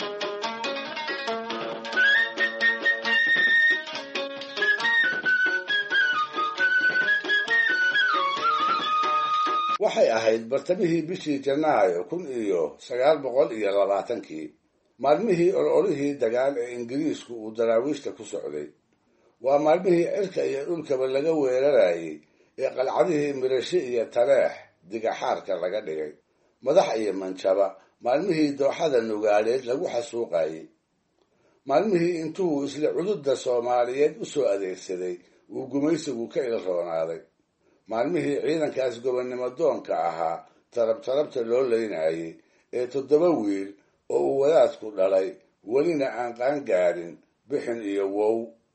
waxay ahayd bartamihii bishii janaayo kun iyo sagaal boqol iyo labaatankii maalmihii ololihii dagaal ee ingiriisku uu daraawiishta ku socday waa maalmihii cirka iyo dhulkaba laga weerarayay ee qalcadihii mirashe iyo taleex digaxaarka laga dhigay madax iyo manjaba maalmihii dooxada nugaaleed lagu xasuuqayey maalmihii intuu isla cududda soomaaliyeed u soo adeegsaday uu gumaysigu ka ilroonaaday maalmihii ciidankaas gobonnimo doonka ahaa tarab tarabta loo leynayay ee toddoba wiil oo uu wadaadku dhalay welina aan qaangaadhin bixin iyo wow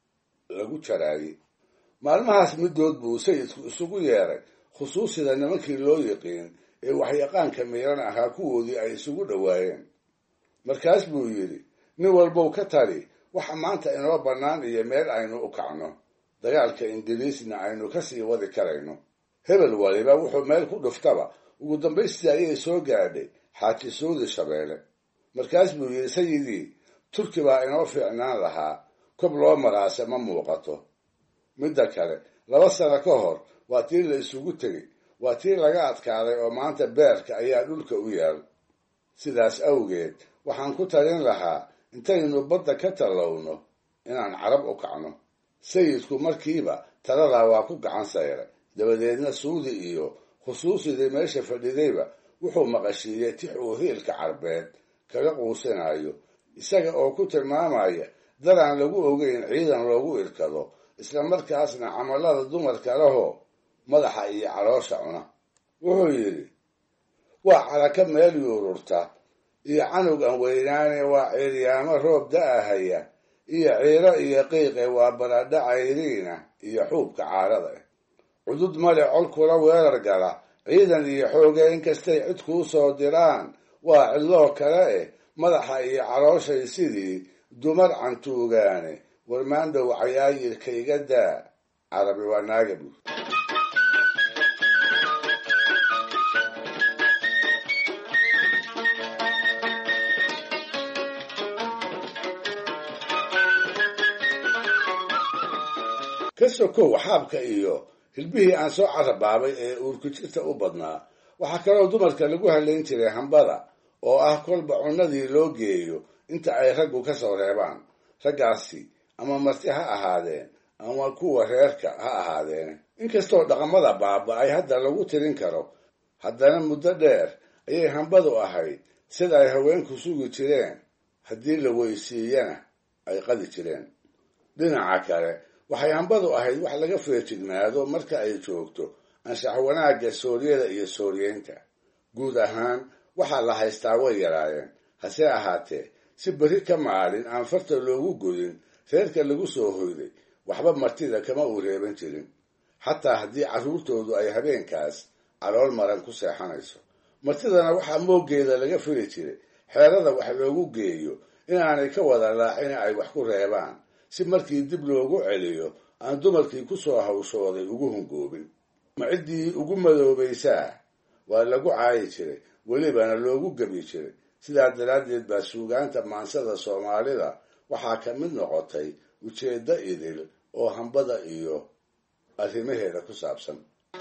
lagu jaraayey maalmahaas middood buu sayidku isugu yeeray khusuusida nimankii loo yiqiin ee waxyaqaanka miiran ahaa kuwoodii ay isugu dhowaayeen markaas buu yidhi nin walbow ka tali waxa maanta inoo bannaan iyo meel aynu u kacno dagaalka ingiriisna aynu ka sii wadi karayno hebel waliba wuxuu meel ku dhuftaba ugu dambaystii ayay soo gaadhay xaaji suudi shabeelle markaas buu yidhi sayidii turki baa inoo fiicnaan lahaa kob loo maraase ma muuqato midda kale laba sano ka hor waa tii la isugu tegey waa tii laga adkaaday oo maanta beerka ayaa dhulka u yaal sidaas awgeed waxaan ku talin lahaa intaynu badda ka tallowno inaan carab u kacno sayidku markiiba taladaa waa ku gacan sayray dabadeedna suudi iyo khusuusidii meesha fadhidayba wuxuu maqashiiyey tix uu hiilka carbeed kaga quusinayo isaga oo ku tilmaamaya daraan lagu ogeyn ciidan loogu irkado isla markaasna camallada dumarka lahoo madaxa iyo caloosha cuna wuxuu yidhi waa caraka meel yuururta iyo canug aan weynaane waa ciiryaamo roob da-ahaya iyo ciiro iyo qiiqe waa baradha cayriina iyo xuubka caarada ah cudud male col kula weerar gala ciidan iyo xooge inkastay cid kuu soo diraan waa cidloo kale eh madaxa iyo calooshay sidii dumar cantuugaane warmaandhow cayaayirka iga daa carabi waa naaga buur ka sokow xaabka iyo hilbihii aan soo carabaabay ee uurkujirta u badnaa waxaa kaloo dumarka lagu halayn jiray hambada oo ah kolba cunnadii loo geeyo inta ay raggu ka soo reebaan raggaasi ama marti ha ahaadeen ama kuwa reerka ha ahaadeen inkastoo dhaqamada baaba-ay hadda lagu tirin karo haddana muddo dheer ayay hambadu ahayd sida ay haweenku sugi jireen haddii la weysiiyana ay qadi jireen dhinaca kale waxay hambadu ahayd wax laga feejignaado marka ay joogto anshax wanaagga sooryada iyo sooryeynta guud ahaan waxaa la haystaa way yaraayeen hase ahaatee si berri ka maalin aan farta loogu godin reerka lagu soo hoyday waxba martida kama uu reeban jirin xataa haddii carruurtoodu ay habeenkaas calool maran ku seexanayso martidana waxaa mooggeeda laga fili jiray xeerada wax loogu geeyo inaanay ka wada laacina ay wax ku reebaan si markii dib loogu celiyo aan dumarkii ku soo hawshooday ugu hungoobin ma ciddii ugu madoobaysaa waa lagu caayi jiray welibana loogu gebi jiray sidaa daraaddeed baa suugaanta maansada soomaalida waxaa ka mid noqotay ujeeddo idil oo hambada iyo arrimaheeda ku saabsan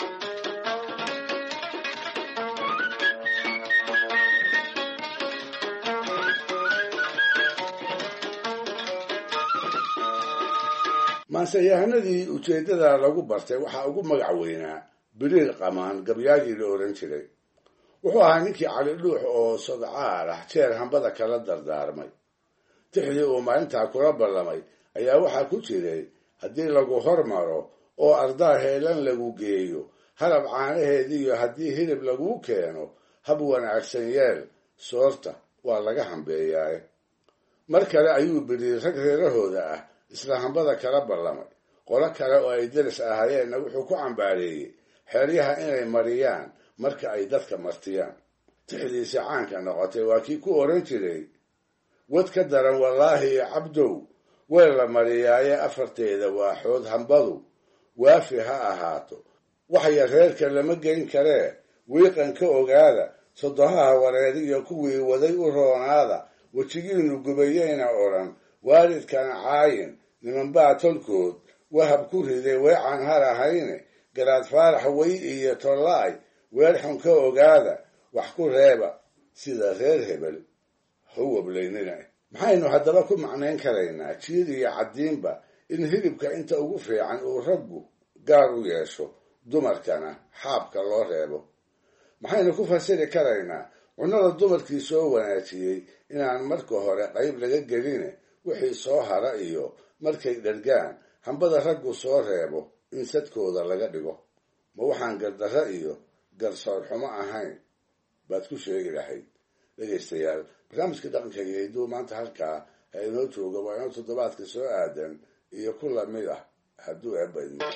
maanseyahanadii ujeeddada lagu bartay waxaa ugu magac weynaa biriir qamaan gabyaagii la oran jiray wuxuu ahaa ninkii cali dhuux oo sodcaal ah jeer hambada kala dardaarmay tixdii uu maalintaa kula ballamay ayaa waxaa ku jiray haddii lagu hormaro oo ardaa heelan lagu geeyo halab caanaheediiyo haddii hilib laguu keeno hab wanaagsan yeel soorta waa laga hambeeyaaye mar kale ayuu biriir rag reerahooda ah isla hambada kala ballamay qolo kale oo ay deris ahaayeenna wuxuu ku cambaareeyey xeeryaha inay mariyaan marka ay dadka martiyaan tixdiisi caanka noqotay waa kii ku oran jiray wad ka daran wallaahi iyo cabdow weel la mariyaaye afarteeda waaxood hambadu waafi ha ahaato waxya reerka lama geyn karee wiiqan ka ogaada sodohaha wareeriyo kuwii waday u roonaada wejigiinu gubayeyna odhan waalidkana caayin nimanbaa tolkood wahab ku riday weecan har ahayne garaad faarax wey iyo tollaay weer xun ka ogaada wax ku reeba sida reer hebel hawablaynina maxaynu haddaba ku macnayn karaynaa jiir iyo caddiinba in hilibka inta ugu fiican uu raggu gaar u yeesho dumarkana xaabka loo reebo maxaynu ku fasiri karaynaa cunnada dumarkii soo wanaajiyey inaan marka hore qayb laga geline wixii soo hara iyo markay dhargaan hambada raggu soo reebo in sadkooda laga dhigo ma waxaan gardarro iyo garsoor xumo ahayn baad ku sheegi lahayd dhegaystayaal barnaamijka dhaqanka iyo hidduu maanta halkaa ha inoo jooga waa inoo toddobaadka soo aadan iyo ku lamid ah hadduu eebadmo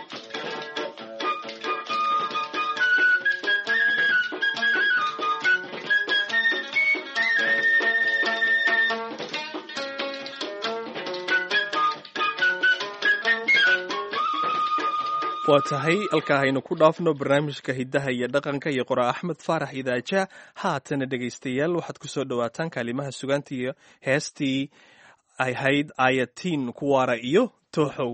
waa tahay halkaa haynu ku dhaafno barnaamijka hiddaha iyo dhaqanka iyo qoraa axmed faarax idaaja haatana dhegaystayaal waxaad ku soo dhowaataan kaalimaha sugaanta iyo heestii ahayd ayatiin kuwaara iyo tooxow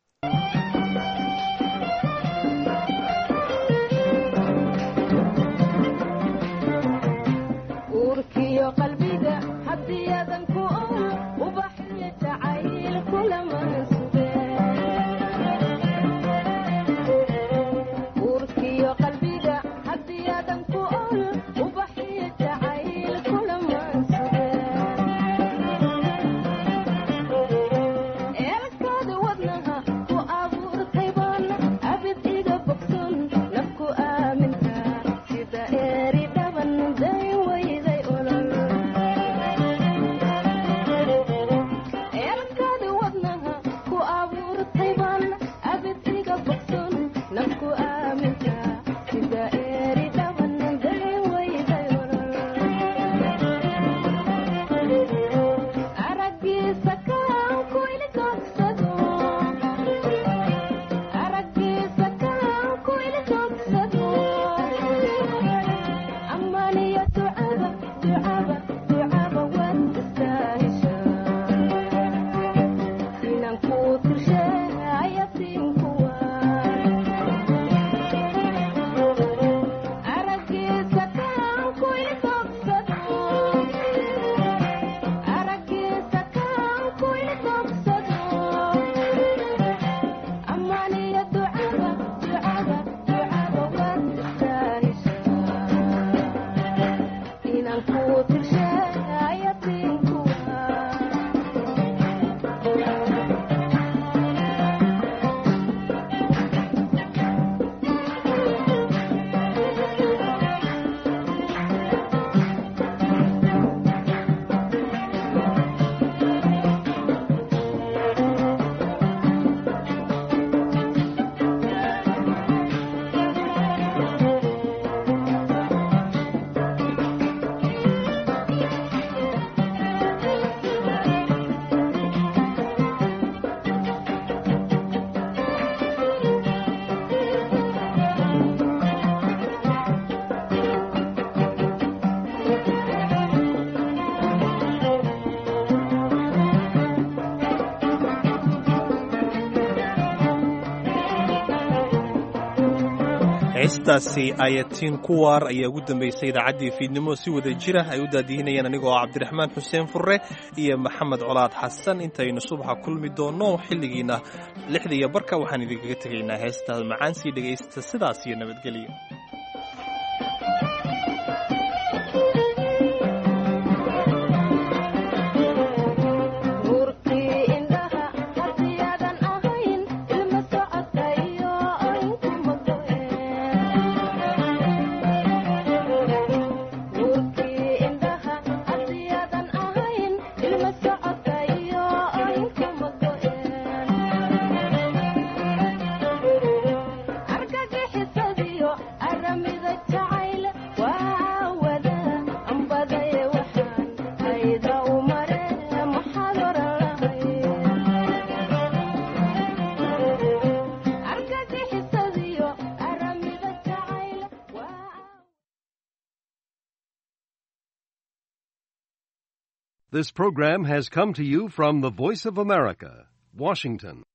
heestaasi ayatiin kuwaar ayaa ugu dambaysay idaacaddii fiidnimo si wada jira ay u daadihinayeen anigoo ah cabdiraxmaan xuseen furre iyo maxamed colaad xasan intaynu subaxa kulmi doonno xilligiina lixda iyo barka waxaan idinkaga tegaynaa heestaas macaan sii dhegaysta sidaas iyo nabadgelyo This program has come to you from the Voice of America, Washington.